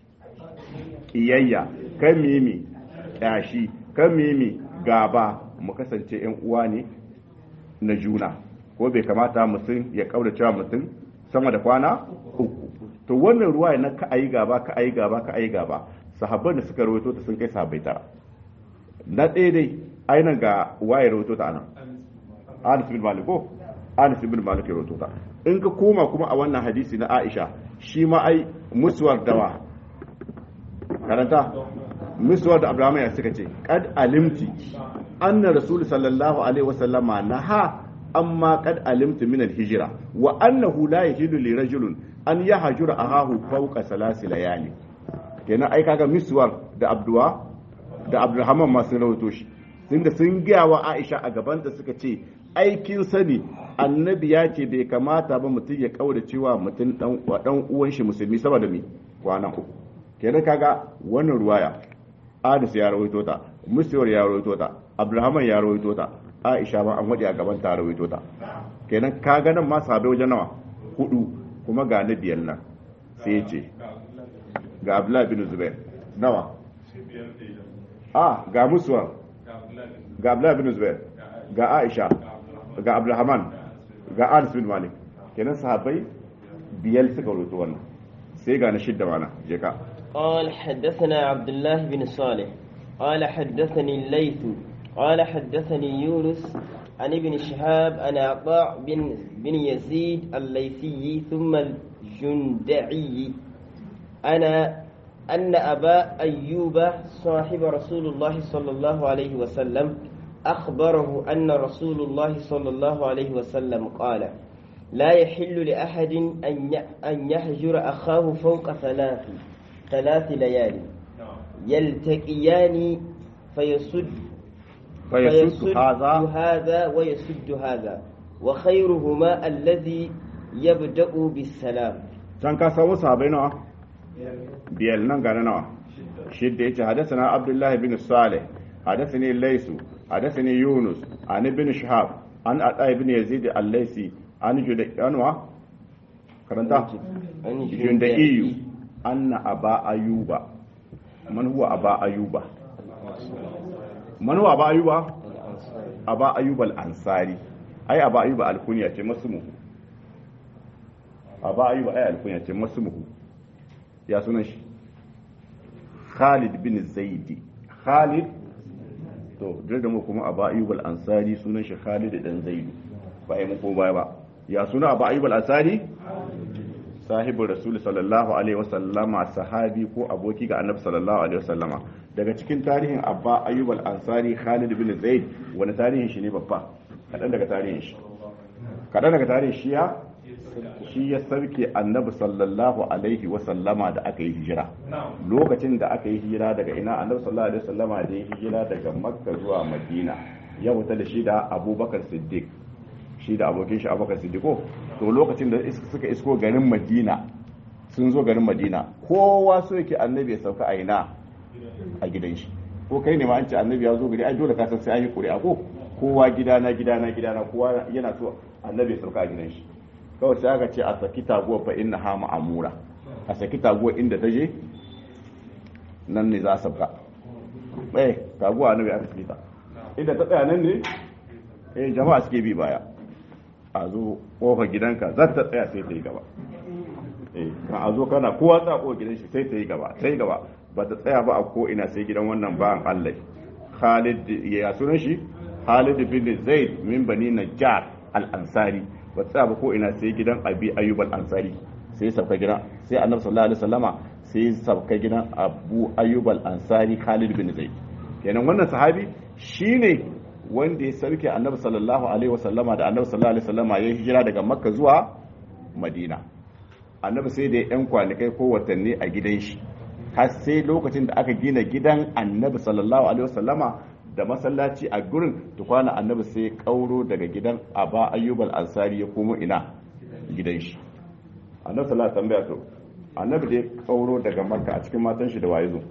kiyayya kan mimi kyashi kan mimi gaba mu kasance yan uwa ne na juna ko bai kamata mutum ya kaura cewa mutum sama da kwana uku to wannan ruwa na ka ayi gaba ka ayi gaba ka ayi gaba sahabban da suka rawaito ta sun kai sahabbai tara na ɗaya dai ainihin ga waye rawaito ta anan Anas bin Malik ko Anas bin Malik ya rawaito ta in ka koma kuma a wannan hadisi na Aisha shi ma ai musuwar dawa karanta musuwar da Abraham ya suka ce kad alimti anna rasul sallallahu alaihi wasallama naha amma kad alimtu min al-hijra wa annahu la yahilu li rajulin an yahjura ahahu fawqa salasi layali kenan ai kaga miswar da abduwa da abdurrahman ma sun rawato shi tunda sun gaya wa aisha a gaban da suka ce aikin sani annabi ya ce bai kamata ba mutum ya kaura cewa mutum dan dan uwan shi musulmi saboda me kwana uku kenan kaga wannan ruwaya Anas ya rawaito ta Musawar ya rawaito ta Abdulrahman ya rawaito ta Aisha ma an wadi a gaban ta rawaito ta kenan ka ga nan ma sahabbai wajen nawa hudu kuma ga na biyan nan sai ce ga Abdullah bin Zubair nawa a ga Musawar ga Abdullah bin Zubair ga Aisha ga Abdulrahman ga Anas bin Malik kenan sahabbai biyar suka rawaito wannan sai ga na shidda mana je ka قال حدثنا عبد الله بن صالح قال حدثني الليث قال حدثني يونس عن ابن شهاب عن عطاء بن بن يزيد الليثي ثم الجندعي أنا أن أبا أيوب صاحب رسول الله صلى الله عليه وسلم أخبره أن رسول الله صلى الله عليه وسلم قال لا يحل لأحد أن يهجر أخاه فوق ثلاث ثلاث ليال يلتقيان فيسد فيسد هذا هذا ويسد هذا وخيرهما الذي يبدأ بالسلام can ka samu sahabai nawa biyar nan gane nawa shidda yace hadathana abdullahi bin salih hadathani laysu hadathani yunus an ibn shihab an ata ibn yazid al-laysi an juda anwa karanta junda iyu anna aba ayuba man huwa aba ayuba man huwa aba ayuba aba ayuba al-ansari ai aba ayuba al-kunya ce masmu aba ayuba ai al-kunya ce masmu ya sunan shi Khalid bin Zaidi Khalid to duk da mu kuma Aba Ayyub al-Ansari sunan shi Khalid dan Zaidi ba ai muku baya ba ya suna Aba Ayyub al-Ansari sahibu Rasul sallallahu alaihi wasallama sahabi ko aboki ga Annabi sallallahu alaihi wasallama daga cikin tarihin Abba Ayyub al-Ansari Khalid bin Zaid wani tarihin shi ne babba kadan daga tarihin shi kadan daga tarihin shi ya shi ya sarke annabi sallallahu alaihi wasallama da aka yi hijira lokacin da aka yi hijira daga ina annabi sallallahu alaihi wasallama da ya hijira daga makka zuwa madina ya wuta da shi da abubakar siddiq shi da abokin shi abubakar siddiqo to lokacin da suka isko garin madina sun zo garin madina kowa so yake annabi ya sauka a ina a gidan shi ko kai ne ma an ce annabi ya zo gari ai dole ka san sai an yi ƙuri'a ko kowa gidana gidana gidana kowa yana so annabi ya sauka a gidan shi kawai sai aka ce a saki taguwa fa inna ha ma'amura a saki taguwa inda ta je nan ne za a sabka eh taguwa annabi aka saki ta inda ta tsaya nan ne eh jama'a suke bi baya a zo kofar gidanka za ta tsaya sai ta yi gaba eh kan a zo kana kowa tsaya kofar gidan shi sai ta yi gaba sai gaba ba ta tsaya ba a ko ina sai gidan wannan bayan Allah Khalid ya sunan shi Khalid bin Zaid min bani Najjar al-Ansari ba tsaya ba ko ina sai gidan Abi Ayyub al-Ansari sai sabka gidan sai Annabi sallallahu alaihi wasallama sai sabka gidan Abu Ayyub al-Ansari Khalid bin Zaid kenan wannan sahabi shine wanda ya sarke Annabi sallallahu alaihi wasallama da Annabi sallallahu alaihi wasallama ya hijira daga Makka zuwa Madina Annabi sai da yan kwanikai ko watanni a gidan shi har sai lokacin da aka gina gidan Annabi sallallahu alaihi wasallama da masallaci a gurin tukwana annabi sai kauro daga gidan aba ayyubal ansari ya komo ina gidan shi annabi sallallahu alaihi wasallam to annabi da ya kauro daga makka a cikin matan shi da waye zo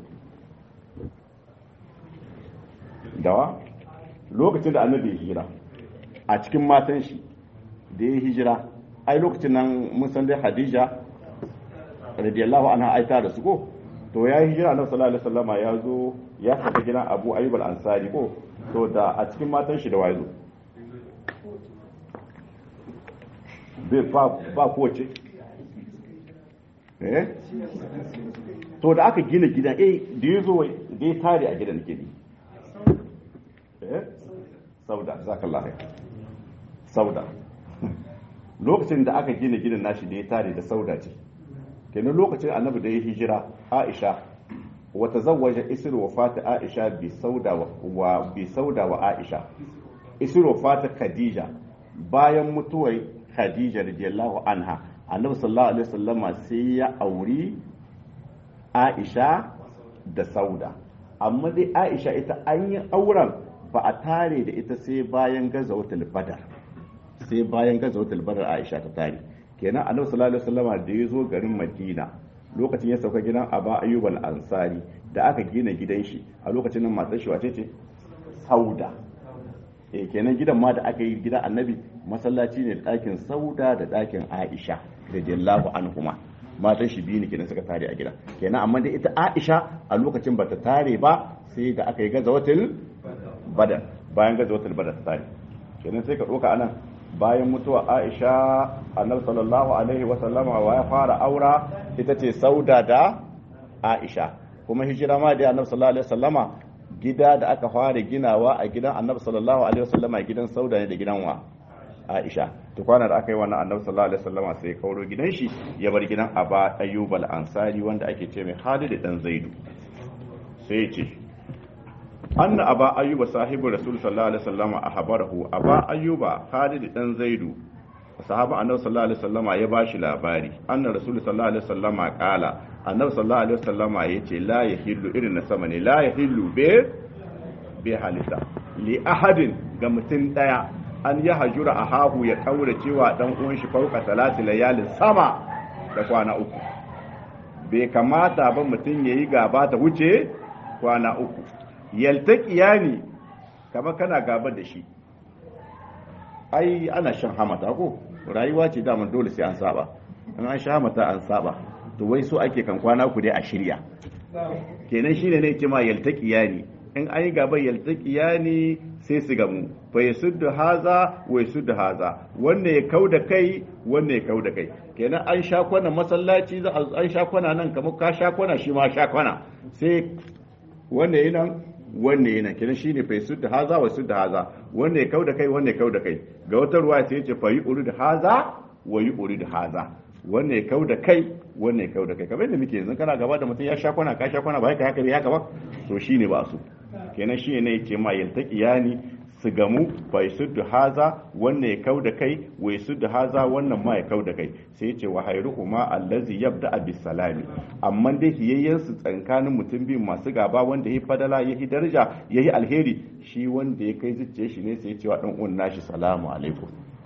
dawa lokacin da annabi ya hijira a cikin matan shi da ya hijira ai lokacin nan mun san dai hadija radiyallahu anha aita da su ko to ya yi hijira annabi sallallahu alaihi wasallam ya zo ya saka gidan Abu Ayyub al-Ansari ko to da a cikin matan shi da waye zo bai ba ba kowace eh to da aka gina gidan eh da ya zo da ya tare a gidan gidi eh sauda zakallahu sauda lokacin da aka gina gidan nashi da ya tare da sauda ce kenan lokacin annabi da ya hijira aisha wata zawaja isir wafata aisha bi sauda wa bi sauda wa aisha isir wafata khadija bayan mutuwar khadija radiyallahu anha annabi sallallahu alaihi wasallama sai ya auri aisha da sauda amma dai aisha ita an yi auren ba a tare da ita sai bayan gazawatul badar sai bayan gazawatul badar aisha ta tare kenan annabi sallallahu alaihi wasallam da ya zo garin madina lokacin ya sauka gidan aba ayyub al-ansari da aka gina gidan shi a lokacin nan matar shi wace ce sauda eh kenan gidan ma da aka yi gidan annabi masallaci ne da ɗakin sauda da ɗakin aisha radiyallahu anhuma matan shi biyu ne kenan suka tare a gidan kenan amma da ita aisha a lokacin bata tare ba sai da aka yi gazawatul badar bayan gazawatul badar ta tare kenan sai ka ɗauka anan bayan mutuwa aisha annabi sallallahu alaihi wa sallama wa ya fara aura ita ce sauda da Aisha kuma hijira ma da Annabi sallallahu alaihi wasallama gida da aka fara ginawa a gidan Annabi sallallahu alaihi wasallama gidan Sauda ne da gidan wa Aisha to kwana da aka yi wannan Annabi sallallahu alaihi wasallama sai kauro gidan shi ya bar gidan Aba Ayyub al-Ansari wanda ake ce mai Khalid dan Zaidu sai ya ce anna aba ayyuba sahibu rasul sallallahu alaihi wasallama ahbarahu aba ayyuba Khalid dan Zaidu sahaba annabi sallallahu alaihi wasallama ya bashi labari anna rasul sallallahu alaihi wasallama kala annabi sallallahu alaihi wasallama yace la yahillu irin na sama ne la yahillu be be halitta li ahadin ga mutum daya an ya hajura ahahu ya kaura cewa dan uwan shi fauka salati layalin sama da kwana uku bai kamata ba mutum yayi gaba ta wuce kwana uku yaltaqiyani kama kana gaba da shi ai ana shan hamata ko rayuwa ce daman dole sai an saba in an sha hamata an saba to wai so ake kan kwana ku dai a shirya kenan shine ne kima yaltaqiya ne in an yi gaba yaltaqiya ne sai su gamu fa yasuddu haza wa yasuddu haza wanda ya kauda kai wanda ya kauda kai kenan an sha kwana masallaci za an sha kwana nan kamar ka sha kwana shi ma sha kwana sai wanda yana nan wanne yana kenan shine fa yasudda haza wa yasudda haza wanne ya kauda kai wanne ya kauda kai ga wata ruwa sai yace fa yurid haza wa yurid haza wanne ya kauda kai wanne ya kauda kai kamar yadda muke yanzu kana gaba da mutum ya sha kwana ka sha kwana ba haka haka haka ba to shine ba su kenan shine ne yace ma yaltaqiyani su gamu fa yasuddu haza wannan ya kauda kai wa yasuddu haza wannan ma ya kauda kai sai ya ce wa hayruhuma allazi yabda bis salami amma dai hiyayyen su tsakanin mutum biyu masu gaba wanda yayi fadala yayi daraja yayi alheri shi wanda ya kai zuciya shi ne sai ya ce wa dan uwan nashi salamu alaikum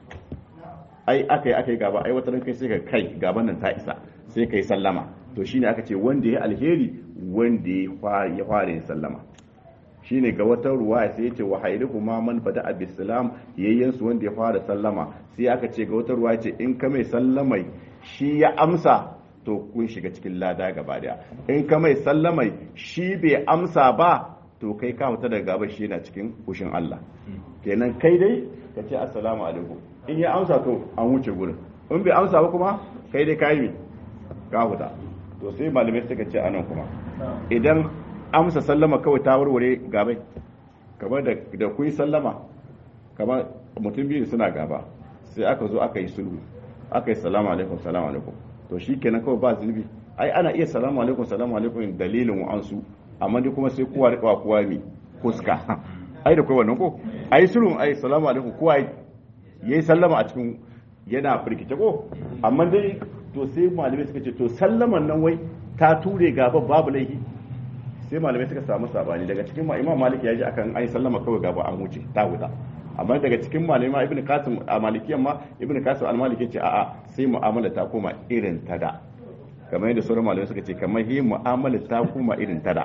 ai akai akai gaba ai wata kai sai ka kai gaban nan ta isa sai kai sallama to shine aka ce wanda yayi alheri wanda ya fara yin sallama shine ga wata ruwa sai yace wa hayrihu ma man bada abislam yayyan su wanda ya fara sallama sai aka ce ga wata ruwa ce in ka mai sallamai shi ya amsa to kun shiga cikin lada gaba daya in ka mai sallamai shi bai amsa ba to kai ka mutu daga gaba shi yana cikin kushin Allah kenan kai dai ka ce assalamu alaikum in ya amsa to an wuce gurin in bai amsa ba kuma kai dai ka yi ka huta to sai malamai suka ce anan kuma idan amsa sallama kawai ta warware gabai kamar da da kuyi sallama kamar mutum biyu suna gaba sai aka zo aka yi sulhu aka yi salamu alaikum salamu alaikum to shi kenan kawai ba zunubi ai ana iya salamu alaikum salamu alaikum dalilin wa'ansu amma dai kuma sai kowa da kowa mi fuska ai da kai wannan ko ai sulhu ai salamu alaikum kowa yayi sallama a cikin yana firkice ko amma dai to sai malamai suka ce to sallaman nan wai ta ture gaba babu laifi sai malamai suka samu sabani daga cikin imam malik ya ji akan ai sallama kawai gaba an wuce ta huta amma daga cikin malamai ma ibnu qasim a malikiyan ma ibnu qasim al-maliki ce a'a sai mu'amala ta koma irin ta da kamar yadda sauran malamai suka ce kamar yi mu'amala ta koma irin ta da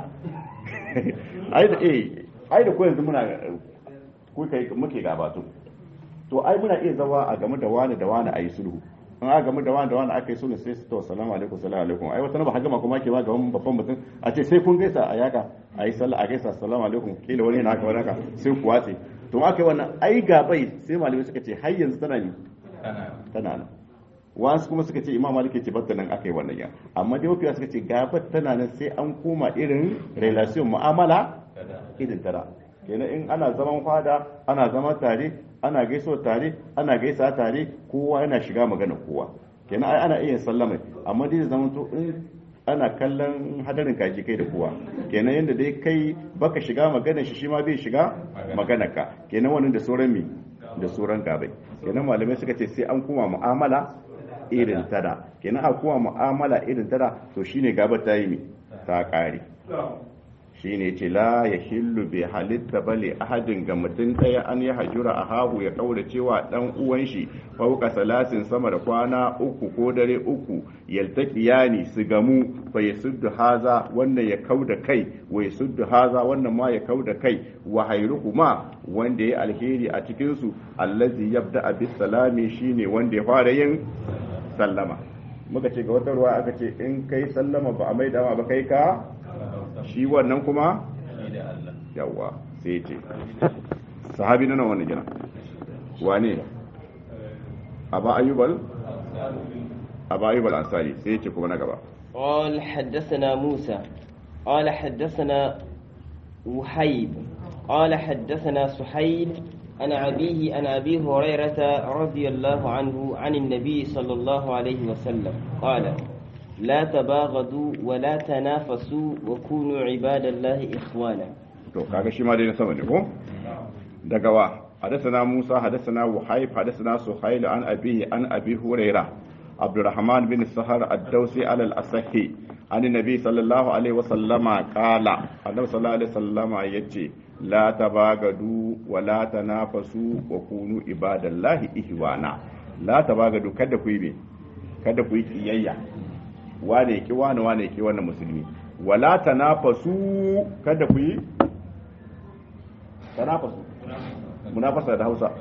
ai da eh ai da ko yanzu muna ko kai muke gabato to ai muna iya zawa a game da wani da wani ayi sulhu in aka gamu da wani da wani aka yi sulhu sai su to salamu alaikum salamu alaikum ai wata ba hagama kuma ke ma gaban babban mutum a ce sai kun gaisa a yaka a yi sallah a gaisa salamu alaikum kila wani yana haka wani haka sai ku watse to aka yi wannan ai gabai sai malamai suka ce har yanzu tana ne tana nan wasu kuma suka ce imam malik ce batta nan aka yi wannan ya amma dai mafiya suka ce gabar tana nan sai an koma irin relation mu'amala irin tara kenan in ana zaman fada ana zama tare ana gaiso tare ana gaisa tare kowa yana shiga magana kowa kenan ai ana iya sallama amma dai zaman to in ana kallon hadarin kaji kai da kowa kenan yanda dai kai baka shiga magana shi shi ma bai shiga magana ka kenan wannan da sauran mi da sauran gabai kenan malamai suka ce sai an kuma mu'amala irin tada kenan a kuma mu'amala irin tada to shine gabar ta yi mi ta kare shine ce la ya hillu bai halitta bale ahadin ga mutum ɗaya an ya hajura a hahu ya kaura cewa ɗan uwan shi fauka salasin sama da kwana uku ko dare uku yaltaqiyani su gamu fa yasuddu haza wannan ya kauda kai wa yasuddu haza wannan ma ya kauda kai wa hayruhuma wanda ya alheri a cikin su allazi yabda bis salami shine wanda ya fara yin sallama muka ce ga wata ruwa aka ce in kai sallama ba a maida ma ba kai ka shi wannan kuma yawa sai ce sahabi na wani gina wane a ba ayyubal aba ayyub al-ansari sai yace kuma na gaba قال حدثنا موسى قال حدثنا وحيب قال حدثنا سحيل عن أبيه عن أبي هريرة رضي الله عنه عن النبي صلى الله عليه وسلم قال لا تباغضوا ولا تنافسوا وكونوا عباد الله إخوانا to kaga shi ma dai na sama ne ko daga wa hadathana Musa hadathana Wahayb hadathana Suhail an abihi an abi Hurairah Abdurrahman bin Sahar ad-Dawsi ala al-Asahi an nabi sallallahu alaihi wa sallama qala annabi sallallahu alaihi wa sallama yace la tabagadu wa la tanafasu wa kunu ibadallahi ihwana la tabagadu kada ku yi be kada ku yi kiyayya wane ki wane wane ki wannan musulmi wala tanafasu kada ku yi tanafasu munafasa da Hausa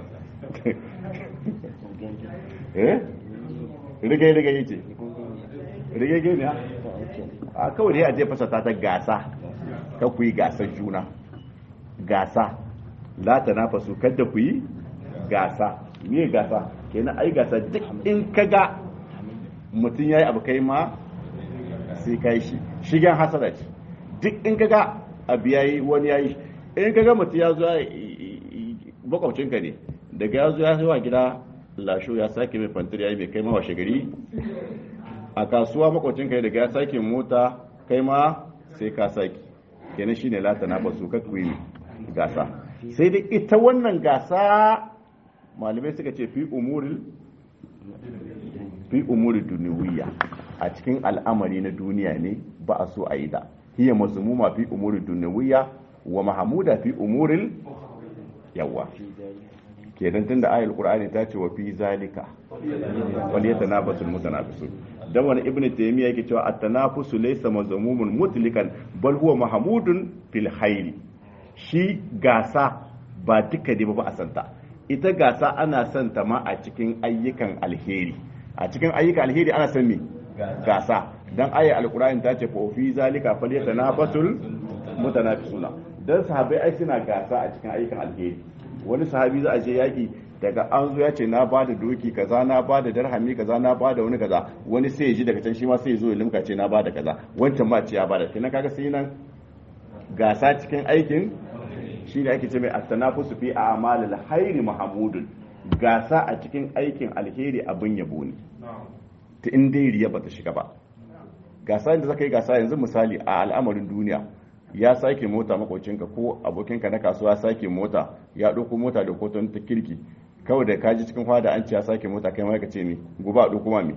eh rige rige yace rige rige ne a kawai dai a je fasa ta gasa ka ku yi gasar juna gasa la tanafasu kada ku yi gasa me gasa kenan ai gasa duk in kaga mutum yayi abu kai ma sai kai shi shigen hasada ce duk in kaga abu yayi wani yayi in kaga mutum ya zo makwabcinka ne daga ya zo ya zuwa gida lasho ya sake mai fantir yayi mai kai ma washe gari a kasuwa makwabcinka ne daga ya sake mota kai ma sai ka sake kenan shine lata na basu ka kuyi gasa sai dai ita wannan gasa malamai suka ce fi umuril fi umuri duniya a cikin al'amari na duniya ne ba a so a yi da hiya mazmuma fi umuri duniya wa mahamuda fi umuril yawa kenan tunda ayul qur'ani ta ce wa fi zalika wal yatanafasul mutanafisun dan wani ibnu taymiya yake cewa at-tanafusu laysa mazmumun mutlikan bal huwa mahmudun fil hayri shi gasa ba duka ne ba a santa ita gasa ana santa ma a cikin ayyukan alheri a cikin ayyukan alheri ana san me gasa dan ayat alqur'ani ta ce fa fi zalika falyatanafasul mutanafisuna dan sahabbai ai suna gasa a cikin ayyukan alheri wani sahabi za a je yaki daga an zo ya ce na ba da doki kaza na ba da darhami kaza na ba da wani kaza wani sai ya ji daga can shi ma sai ya zo ya limka ce na ba da kaza wancan ma ce ya ba da kenan kaga sai nan gasa cikin aikin shi ne ake ce mai at-tanafusu fi a'malil khairi mahmudun gasa a cikin aikin alheri abin yabo ne ta in dai riya bata shiga ba gasa inda zaka yi gasa yanzu misali a al'amarin duniya ya sake mota makocinka ko abokinka na kasuwa sake mota ya ɗauko mota da koton ta kirki kawai da kaji cikin fada an ce ya sake mota kai ma ka ce ni gobe a ɗauko ma me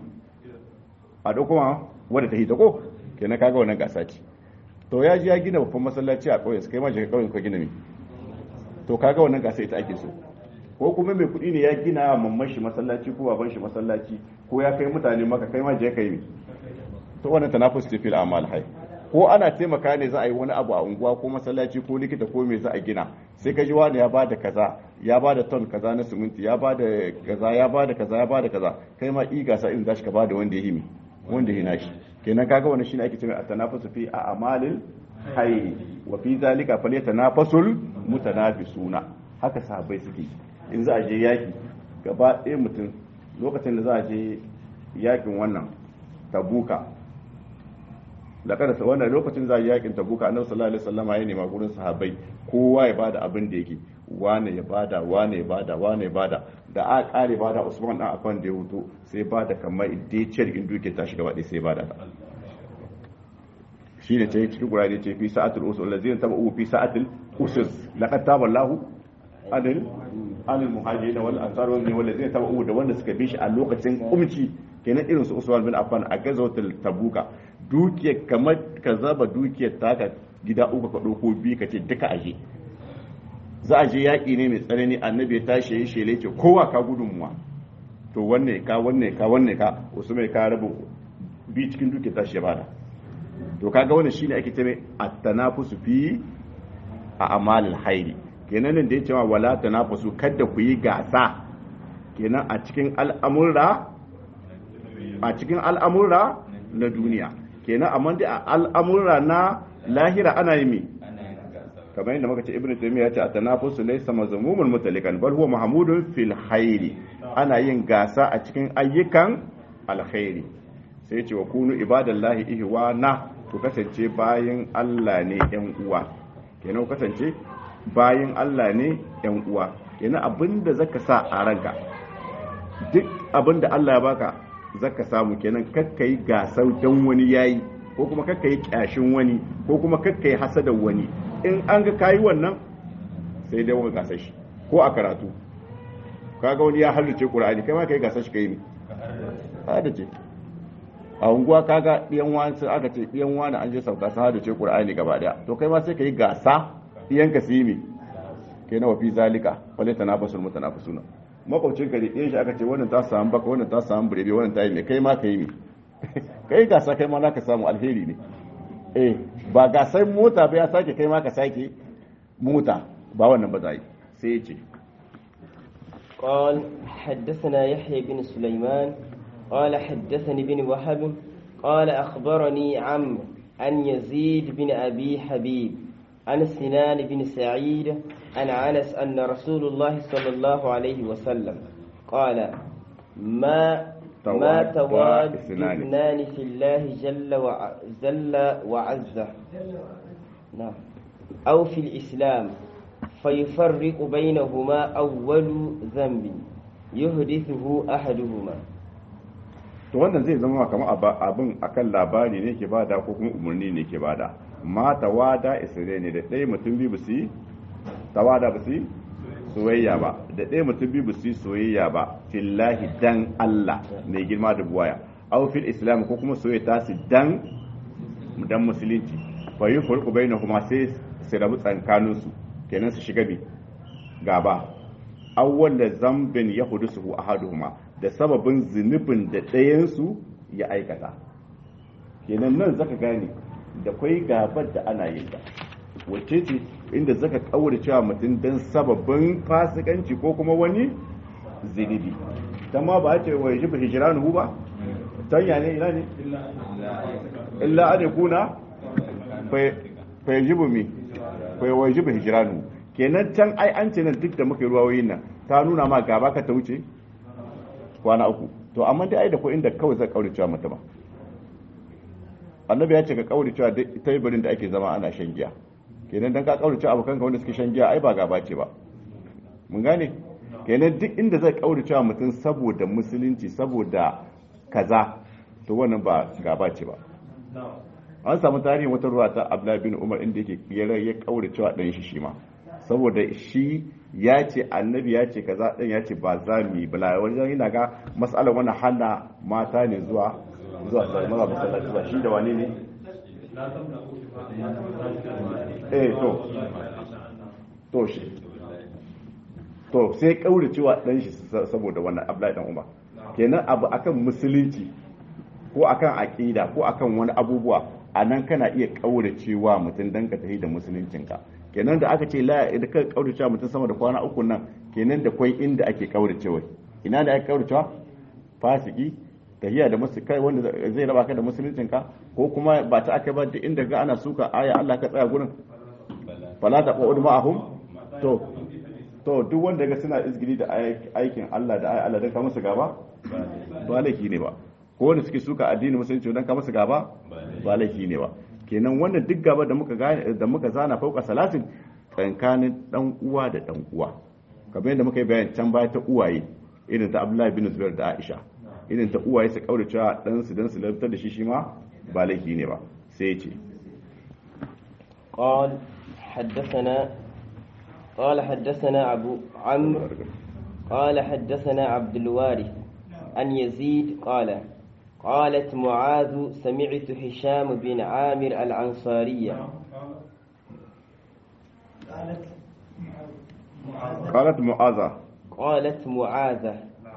a ɗauko ma wadda ta hita ko kenan kaga wannan gasa ce to ya ji ya gina babban masallaci a ƙauye kai ma je ƙauyen ka gina me to kaga wannan gasa ita ake so ko kuma mai kuɗi ne ya gina mamman shi masallaci ko baban shi masallaci ko ya kai mutane maka kai ma je kai me to wannan tanafus ce fil amal hay ko ana taimaka ne za a yi wani abu a unguwa ko masallaci ko likita ko me za a gina sai ka ji wani ya bada kaza ya bada ton kaza na siminti ya bada kaza ya bada kaza ya bada kaza kai ma i gasa irin zashi ka bada wanda ya himi wanda ya nashi kenan kaga wannan shine ake cewa at-tanafusu fi a'malil hayr wa fi zalika falyatanafasul mutanafisuna haka sahabbai suke in za a je yaki gaba ɗaya mutum lokacin da za a je yakin wannan tabuka da kada sa wannan lokacin za a yakin tabuka annabi sallallahu alaihi wasallam ya nema gurin sahabbai kowa ya bada abin da yake wane ya bada wane ya bada wane ya bada da a kare bada Usman dan afan da ya huto sai bada kamar ideciyar in duke ta shiga wadai sai bada ta shine ce cikin Qur'ani ce fi sa'atul usul allazina tabu fi sa'atil usus laqad taballahu anil anil muhajirin wal ansar wal wallazina tabu da wanda suka bi shi a lokacin kumci kenan irin su Usman bin Affan a gazawatul tabuka dukiyar kamar ka zaba dukiyar taka gida uku ka ɗauko biyu ka ce duka aje za a je yaƙi ne mai tsanani annabi ya tashi ya shele ce kowa ka gudunmuwa to wanne ka wanne ka wanne ka wasu mai ka rabu bi cikin dukiyar tashi ya bada to kaga wannan shine ake cewa at-tanafusu fi a amalil hairi kenan nan da ya cewa wala tanafusu kada ku yi gasa kenan a cikin al'amura a cikin al'amura na duniya kenan amma dai a al'amura na lahira ana yi mi kamar yadda muka ce ibnu taymiya ya ce at-tanafusu laysa mazmumun mutalikan bal huwa mahmudun fil khairi ana yin gasa a cikin ayyukan alkhairi sai ya ce wa kunu ibadallahi ihwana ku kasance bayin Allah ne yan uwa kenan ku kasance bayin Allah ne yan uwa kenan abinda zaka sa a ranka duk abinda Allah ya baka zaka samu kenan kakka yi gasar dan wani yayi ko kuma kakka yi kyashin wani ko kuma kakka yi hasadan wani in an ga kayi wannan sai dai wani gasar shi ko a karatu kaga wani ya halarce Qur'ani kai ma kai gasar shi kai ne hadace a unguwa kaga ɗiyan wani sun aka ce ɗiyan wani an je sauka sun hadace Qur'ani gaba daya to kai ma sai kai gasa ɗiyan ka su yi me kai na wafi zalika wale tanafasul mutanafisuna makwabcin ka ɗiyan shi aka ce wannan ta samu baka wannan ta samu burebe wannan ta yi me kai ma kai me kai gasa kai ma ka samu alheri ne eh ba gasar mota ba ya sake kai ma ka sake mota ba wannan ba za yi sai ya ce قال حدثنا يحيى بن سليمان قال حدثني بن وهب قال أخبرني عمرو عن يزيد بن أبي حبيب عن سنان بن سعيد عن أنس أن رسول الله صلى الله عليه وسلم قال ما ما تواد اثنان في الله جل وجل وعز نعم أو في الإسلام فيفرق بينهما أول ذنب يحدثه أحدهما to wannan zai zama kamar abin akan labari ne ke bada ko kuma umarni ne ke bada ma tawada isre ne da ɗaya mutum biyu su tawada ba su soyayya ba da ɗaya mutum biyu su soyayya ba fillahi dan Allah mai girma da buwaya aw fil islam ko kuma soyayya ta su dan dan musulunci fa yufurqu bainahuma sai su rabu tsakanin su kenan su shiga bi gaba awwal da zambin ya hudusu ahaduhuma da sababin zunubin da ɗayansu ya aikata kenan nan zaka gane da kwai gabar da ana yin ta wacce ce inda zaka kaura cewa mutum dan sababin fasikanci ko kuma wani zunubi ta ma ba ce wa yajibu hijranuhu ba tanya ne ina ne illa an yakuna fa yajibu mi fa yajibu hijranuhu kenan can ai an ce nan duk da muka yi ruwayoyin nan ta nuna ma gaba ka ta wuce kwana uku to amma dai ai da ko inda kawai zai kaure cewa mutum annabi ya ce ka kaure cewa taibirin da ake zama ana shan giya kenan dan ka kaure cewa abokan ka wanda suke shan giya ai ba gaba ce ba mun gane kenan duk inda zai kaure cewa mutum saboda musulunci saboda kaza to wannan ba gaba ce ba an samu tarihin wata ruwa ta Abdullahi bin Umar inda yake ya kaure cewa dan shi shi ma saboda shi ya ce annabi ya ce kaza ɗin ya ce ba za mu yi bala wajen yana ga matsalar wani hana mata ne zuwa zuwa salmara masallaci ba shi da wani ne eh to to shi to sai kaure cewa dan shi saboda wannan abdullahi dan umar kenan abu akan musulunci ko akan aqida ko akan wani abubuwa anan kana iya kaure cewa mutum dan ka tafi da musuluncinka kenan da aka ce la da ka kauracewa mutum sama da kwana uku nan kenan da kwai inda ake kauracewa ina da ake kauracewa fasiki tahiya da musu kai wanda zai raba ka da musuluncin ka ko kuma ba ta aka ba duk inda ga ana suka aya Allah ka tsaya gurin fala ta qa'ud ma'ahum to to duk wanda ga suna izgiri da aikin Allah da aya Allah dan ka musu gaba ba laifi ne ba ko wanda suke suka addinin musulunci dan ka musu gaba ba laifi ne ba kenan wannan duk gaba da muka da muka zana fauka salatin tsakanin dan uwa da dan uwa kamar yadda muka yi bayan can baya ta uwaye irin ta Abdullahi bin Zubair da Aisha irin ta uwaye su kaura cewa dan su dan su lantar da shi shi ma ba laifi ne ba sai ya ce قال حدثنا قال حدثنا أبو عمرو قال حدثنا عبد الوارث عن يزيد قال قالت معاذ سمعت هشام بن عامر الأنصارية قالت معاذة قالت معاذة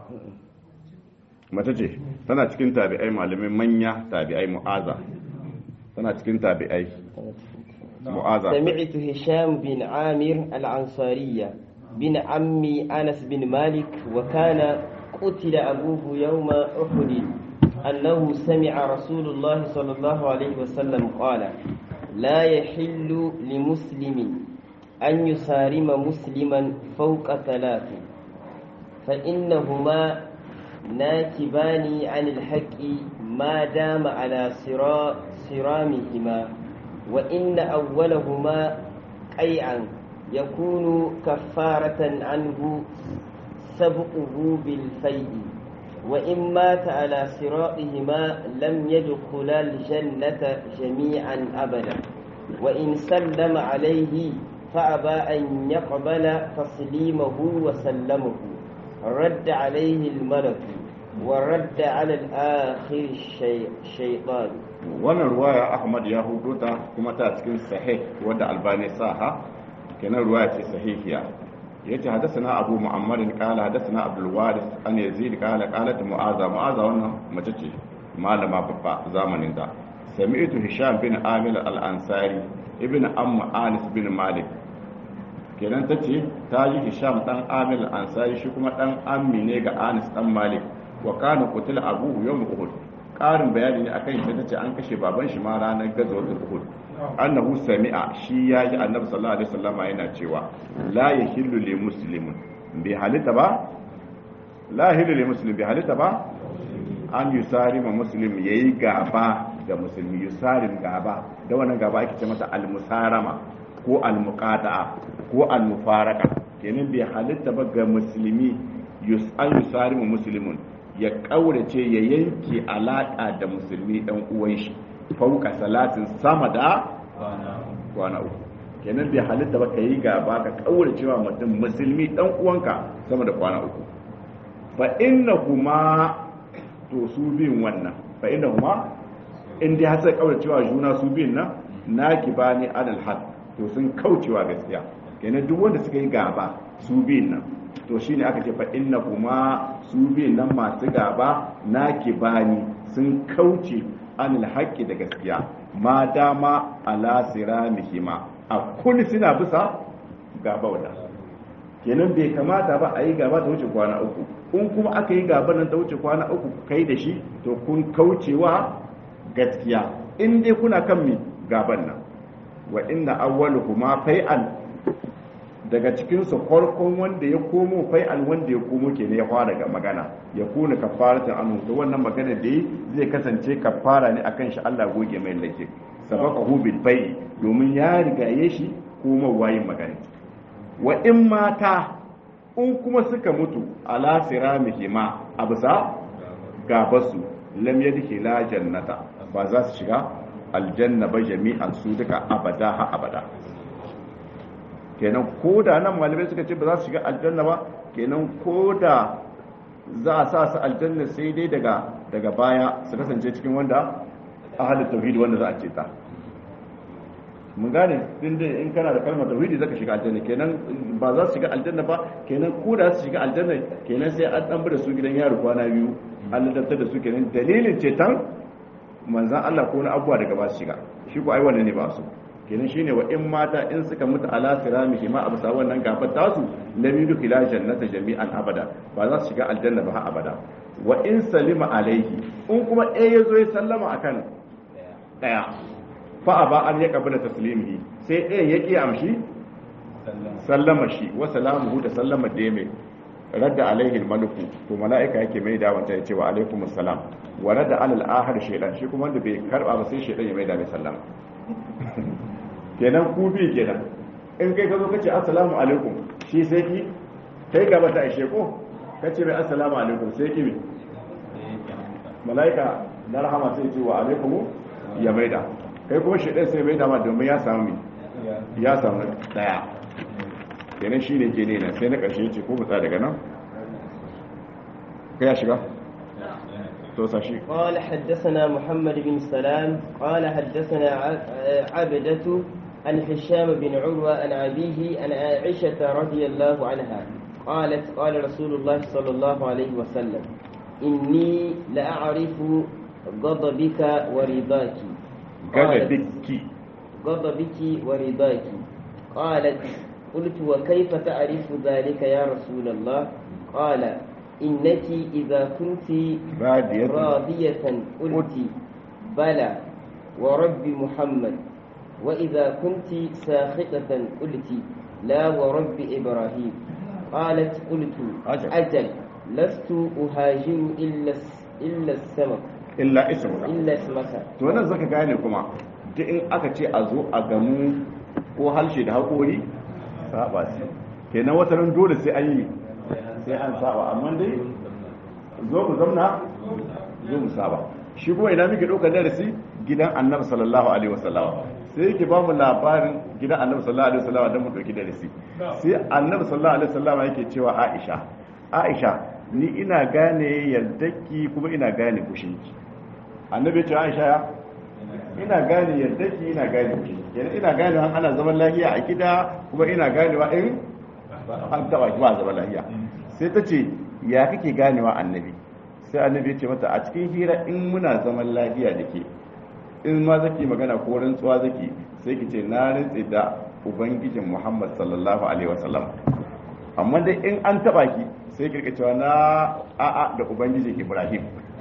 mace ce tana cikin tabi'ai malamai manya tabi'ai mu'aza tana cikin tabi'ai mu'aza سمعت هشام بن عامر الأنصارية بن عمي أنس بن مالك وكان قتل أبوه يوم أحد أنه سمع رسول الله صلى الله عليه وسلم قال لا يحل لمسلم أن يسارم مسلما فوق ثلاث فإنهما ناكبان عن الحق ما دام على صرا صرامهما وإن أولهما قيعا يكون كفارة عنه سبقه بالفيء وإن مات على صراطهما لم يدخلا الجنة جميعا أبدا وإن سلم عليه فأبى أن يقبل تسليمه وسلمه رد عليه الملك ورد على الآخر الشيطان wannan ruwaya ahmad ya hudu ta kuma ta cikin sahih wadda albani saha kenan ruwaya ce sahihiya yace hadathana abu muhammad qala hadathana abdul waris an yazid qala qalat mu'aza mu'aza wannan mace ce malama babba zamanin da sami'tu hisham bin amir al-ansari ibn amma anis bin malik kenan tace ta ji hisham dan amir al-ansari shi kuma dan ammi ne ga anis dan malik wa kana qutila abuhu yawm uhud ƙarin bayani ne akan shi tace an kashe baban shi ma ranar gazwatul uhud annahu sami'a shi ya ji annabi sallallahu alaihi wasallama yana cewa la yahillu li muslimin bi halita ba la yahillu li muslim bi halita ba an yusari ma muslim yayi gaba da musulmi yusarin gaba da wannan gaba ake ce mata al-musarama ko al-muqata'a ko al-mufaraka kenan bai halitta ba ga musulmi yus an yusari ma muslimin ya kaurace ya yanke alaka da musulmi dan uwan shi fauka salatin sama da kwana uku kenan bai halitta ba ka yi gaba ka kaurace wa mutum musulmi dan uwanka sama da kwana uku fa inna kuma to su biyun wannan fa inna kuma in dai har sai kaurace wa juna su biyun nan naki bani adal had to sun kaucewa gaskiya kenan duk wanda suka yi gaba su biyun nan to shine aka ce fa inna kuma su biyun nan masu gaba naki bani sun kauce anil haqqi da gaskiya ma dama ala siramihima a kulli suna bisa gaba wada kenan bai kamata ba a yi gaba ta wuce kwana uku in kuma aka yi gaba nan ta wuce kwana uku kai da shi to kun kaucewa gaskiya in dai kuna kan mi gaban nan wa inna awwaluhuma fai'an daga cikin su farkon wanda ya komo fai'an wanda ya komo kenan ya fara ga magana ya kuna kafaratan anhu to wannan magana da yi zai kasance kafara ne akan shi Allah goge mai lake sabaqahu bil bai domin ya rigaye shi kuma wayin magana wa in mata in kuma suka mutu ala siramihima absa gabasu lam yadkhila jannata ba za su shiga aljanna ba jami'an su duka abada ha abada kenan ko da nan malamai suka ce ba za su shiga aljanna ba kenan ko da za a sa su aljanna sai dai daga daga baya su kasance cikin wanda ahalin tauhidi wanda za a ce ta mun gane din da in kana da kalmar tauhidi zaka shiga aljanna kenan ba za su shiga aljanna ba kenan ko da su shiga aljanna kenan sai an dan da su gidan yaro kwana biyu an ladabtar da su kenan dalilin cetan manzan Allah ko na abuwa daga ba su shiga shi ko ai wannan ne ba su kenan shine wa in mata in suka mutu ala siramihi ma abusa wannan gabar tasu lam yudkhila jannata jami'an abada ba za su shiga aljanna ba har abada wa in salima alaihi in kuma ɗaya ya zo ya sallama akan ɗaya fa aba an ya kabila taslimihi sai ɗaya ya ƙi amshi sallama shi wa salamuhu da sallama da mai radda alaihi maluku to mala'ika yake mai da wanta yace wa alaikum assalam wa radda alal ahad shaytan shi kuma wanda bai karba ba sai shaytan ya mai da mai sallama kenan ku bi kenan in kai ka zo kace assalamu alaikum shi sai ki kai gaba ta ishe ko kace mai assalamu alaikum sai ki mala'ika na rahama sai ce wa alaikum ya mai da kai kuma shaytan sai mai da ma domin ya samu ya samu daya kenan shi ne ke ne na sai na ƙarshe ce ko mutsa daga nan ka ya shiga to sashi قال حدثنا محمد بن سلام قال حدثنا عبدة عن هشام بن عروة عن أبيه عن عائشة رضي الله عنها قالت قال رسول الله صلى الله عليه وسلم إني لأعرف غضبك ورضاك غضبك غضبك ورضاك قالت قلت وكيف تعرف ذلك يا رسول الله قال إنك إذا كنت بادية راضية قلت بلى ورب محمد وإذا كنت ساخطة قلت لا ورب إبراهيم قالت قلت أجل. أجل لست أهاجر إلا الس- إلا السمك illa ismuka illa ismaka to nan zaka gane kuma duk in aka ce a zo a gamu ko harshe da haƙori saba ce kenan wata ran dole sai an yi sai an saba amma dai zo mu zamna zo mu saba shi kuma ina muke ɗaukar darasi gidan annabi sallallahu alaihi wasallam sai yake ba mu labarin gidan annabi sallallahu alaihi wasallam don mu ɗauki darasi sai annabi sallallahu alaihi wasallam yake cewa Aisha Aisha ni ina gane yardaki kuma ina gane kushinki annabi ya ce Aisha ya ina gane yardaki ina gane kushinki kenan ina gane an ana zaman lafiya a gida kuma ina ganewa in an taba ki ba zaman lafiya sai ta ce ya kake ganewa annabi sai annabi ya ce mata a cikin hira in muna zaman lafiya da ke in ma zaki magana ko rantsuwa zaki sai ki ce na rantsi da ubangijin muhammad sallallahu alaihi wasallam amma dai in an taba ki sai ki cewa na a'a da ubangijin ibrahim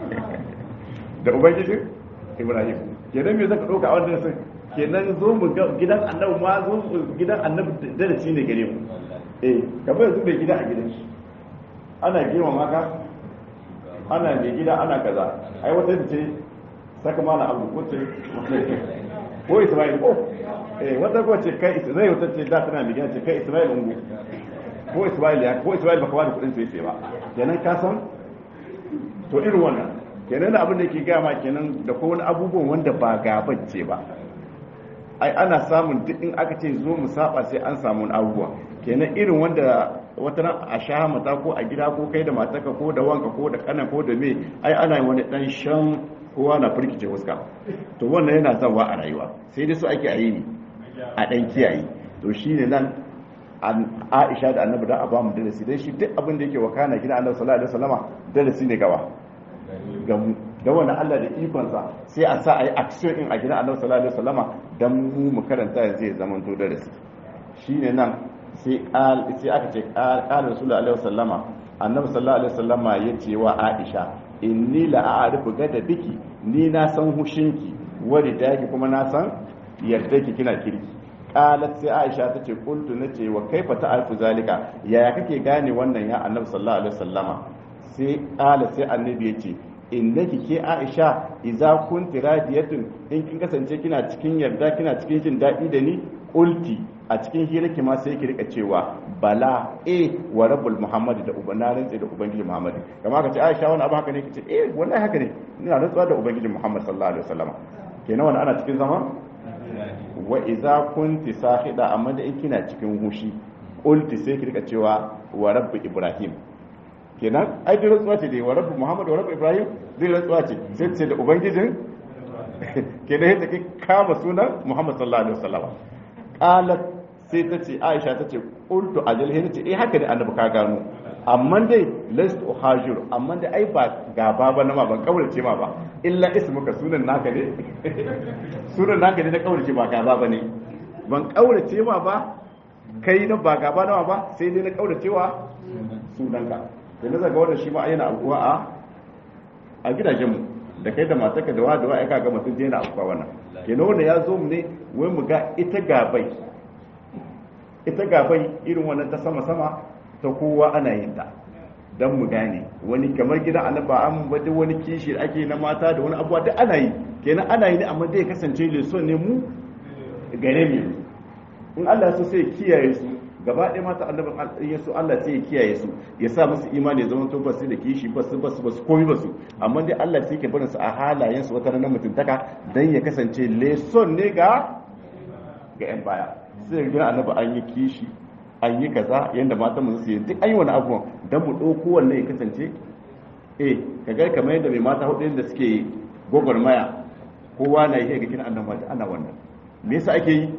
da ubangijin ibrahim kenan me zaka dauka a wannan sai kenan zo mu ga gidan annabi ma zo mu gidan annabi darasi ne gare mu eh kamar yanzu da gida a gidan shi ana girmama ka ana mai gida ana kaza ai wata ce saka mana abu ko ce ko Ismail ko eh wata ko ce kai Isra'il wata ce da tana mai ce kai Ismail ungu ko Ismail ya ko Ismail baka wani kudin sai sai ba kenan ka san to irin wannan kenan da abin da yake gama kenan da ko wani abubuwan wanda ba gaban ce ba ai ana samun duk in aka ce zo mu saba sai an samu abubuwa kenan irin wanda wata ran a sha mata ko a gida ko kai da mataka ko da wanka ko da kana ko da me ai ana wani dan shan kowa na firkice fuska to wannan yana zawa a rayuwa sai dai su ake a yi ne a dan kiyaye to shine nan Aisha da Annabi da abamu darasi dai shi duk abin da yake wakana gida Annabi sallallahu alaihi wasallama darasi ne gaba ga mu da wannan Allah da ikonsa sai a sa ayi action in a gida Annabi sallallahu alaihi wasallama dan mu mu karanta yanzu ya zama to darasi shine nan sai sai aka ce qala rasulullahi alaihi wasallama Annabi sallallahu alaihi wasallama yace wa Aisha inni la a'rifu gada biki ni na san hushinki wani daki kuma na san yadda ki kina kirki qalat sai Aisha tace qultu nace wa kaifa ta'rifu zalika yaya kake gane wannan ya Annabi sallallahu alaihi wasallama sai qala sai Annabi yace innaki ke Aisha idza kunti radiyatun in kin kasance kina cikin yarda kina cikin jin dadi da ni qulti a cikin hirarki ma sai ki rika cewa bala eh wa rabbul muhammad da ubana rantsi da ubangiji muhammad kamar ka ce aisha wani abu haka ne kace eh wallahi haka ne ina rantsuwa da ubangiji muhammad sallallahu alaihi wasallam kenan wannan ana cikin zama wa idza kunti sahida amma da in kina cikin hushi qulti sai ki rika cewa wa rabbi ibrahim kenan ai da rantsuwa ce da wa rabbi muhammad wa rabbi ibrahim zai rantsuwa ce sai ce da ubangijin kenan yadda kai kama sunan muhammad sallallahu alaihi wasallam qalat sai ta ce aisha ta ce qultu ajal hin ce eh haka ne annabi ka gano amma dai last uhajir amma dai ai ba gaba ba na ma ban kaurace ma ba illa ismuka sunan naka ne sunan naka ne na kaurace ba gaba ba ne ban kaurace ma ba kai na ba gaba na ba sai dai na kaurace wa sunanka sai na zaga wannan shi ma yana abuwa a a gidajenmu da kai da matarka da wa da wa aka ga mutum yana abuwa wannan kenan wanda ya zo mu ne wai mu ga ita gabai ita gabai irin wannan ta sama sama ta kowa ana yin ta dan mu gane wani kamar gidan annaba an bada wani kishi da ake na mata da wani abuwa duk ana yi kenan ana yi ne amma dai kasance leson ne mu gare mu in Allah so sai kiyaye su gaba ɗaya mata annabin ya so Allah sai ya kiyaye su ya sa musu imani ya zama to ba su da kishi ba su ba su ba su komi ba su amma dai Allah sai ke barin su a halayen su wata ranar mutuntaka dan ya kasance leson ne ga ga yan baya sai ga annabi an yi kishi an yi kaza yanda matan mu su yi duk an yi wani abubuwan dan mu ɗauko wannan ya kasance eh kaga kamar yadda mai mata hudu da suke gwagwarmaya kowa na yi ga kina annabi ana wannan me yasa ake yi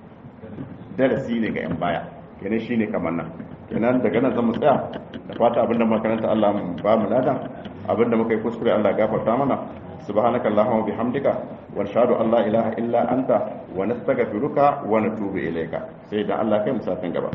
darasi ne ga yan baya kenan shine kamar nan kenan daga nan zan mu tsaya da fata abinda makaranta Allah mu ba mu lada abinda muka yi kuskure Allah ya gafarta mana subhanaka allahumma bihamdika wa nashhadu an la ilaha illa anta wa nastaghfiruka wa natubu ilayka sai da Allah kai mu satin gaba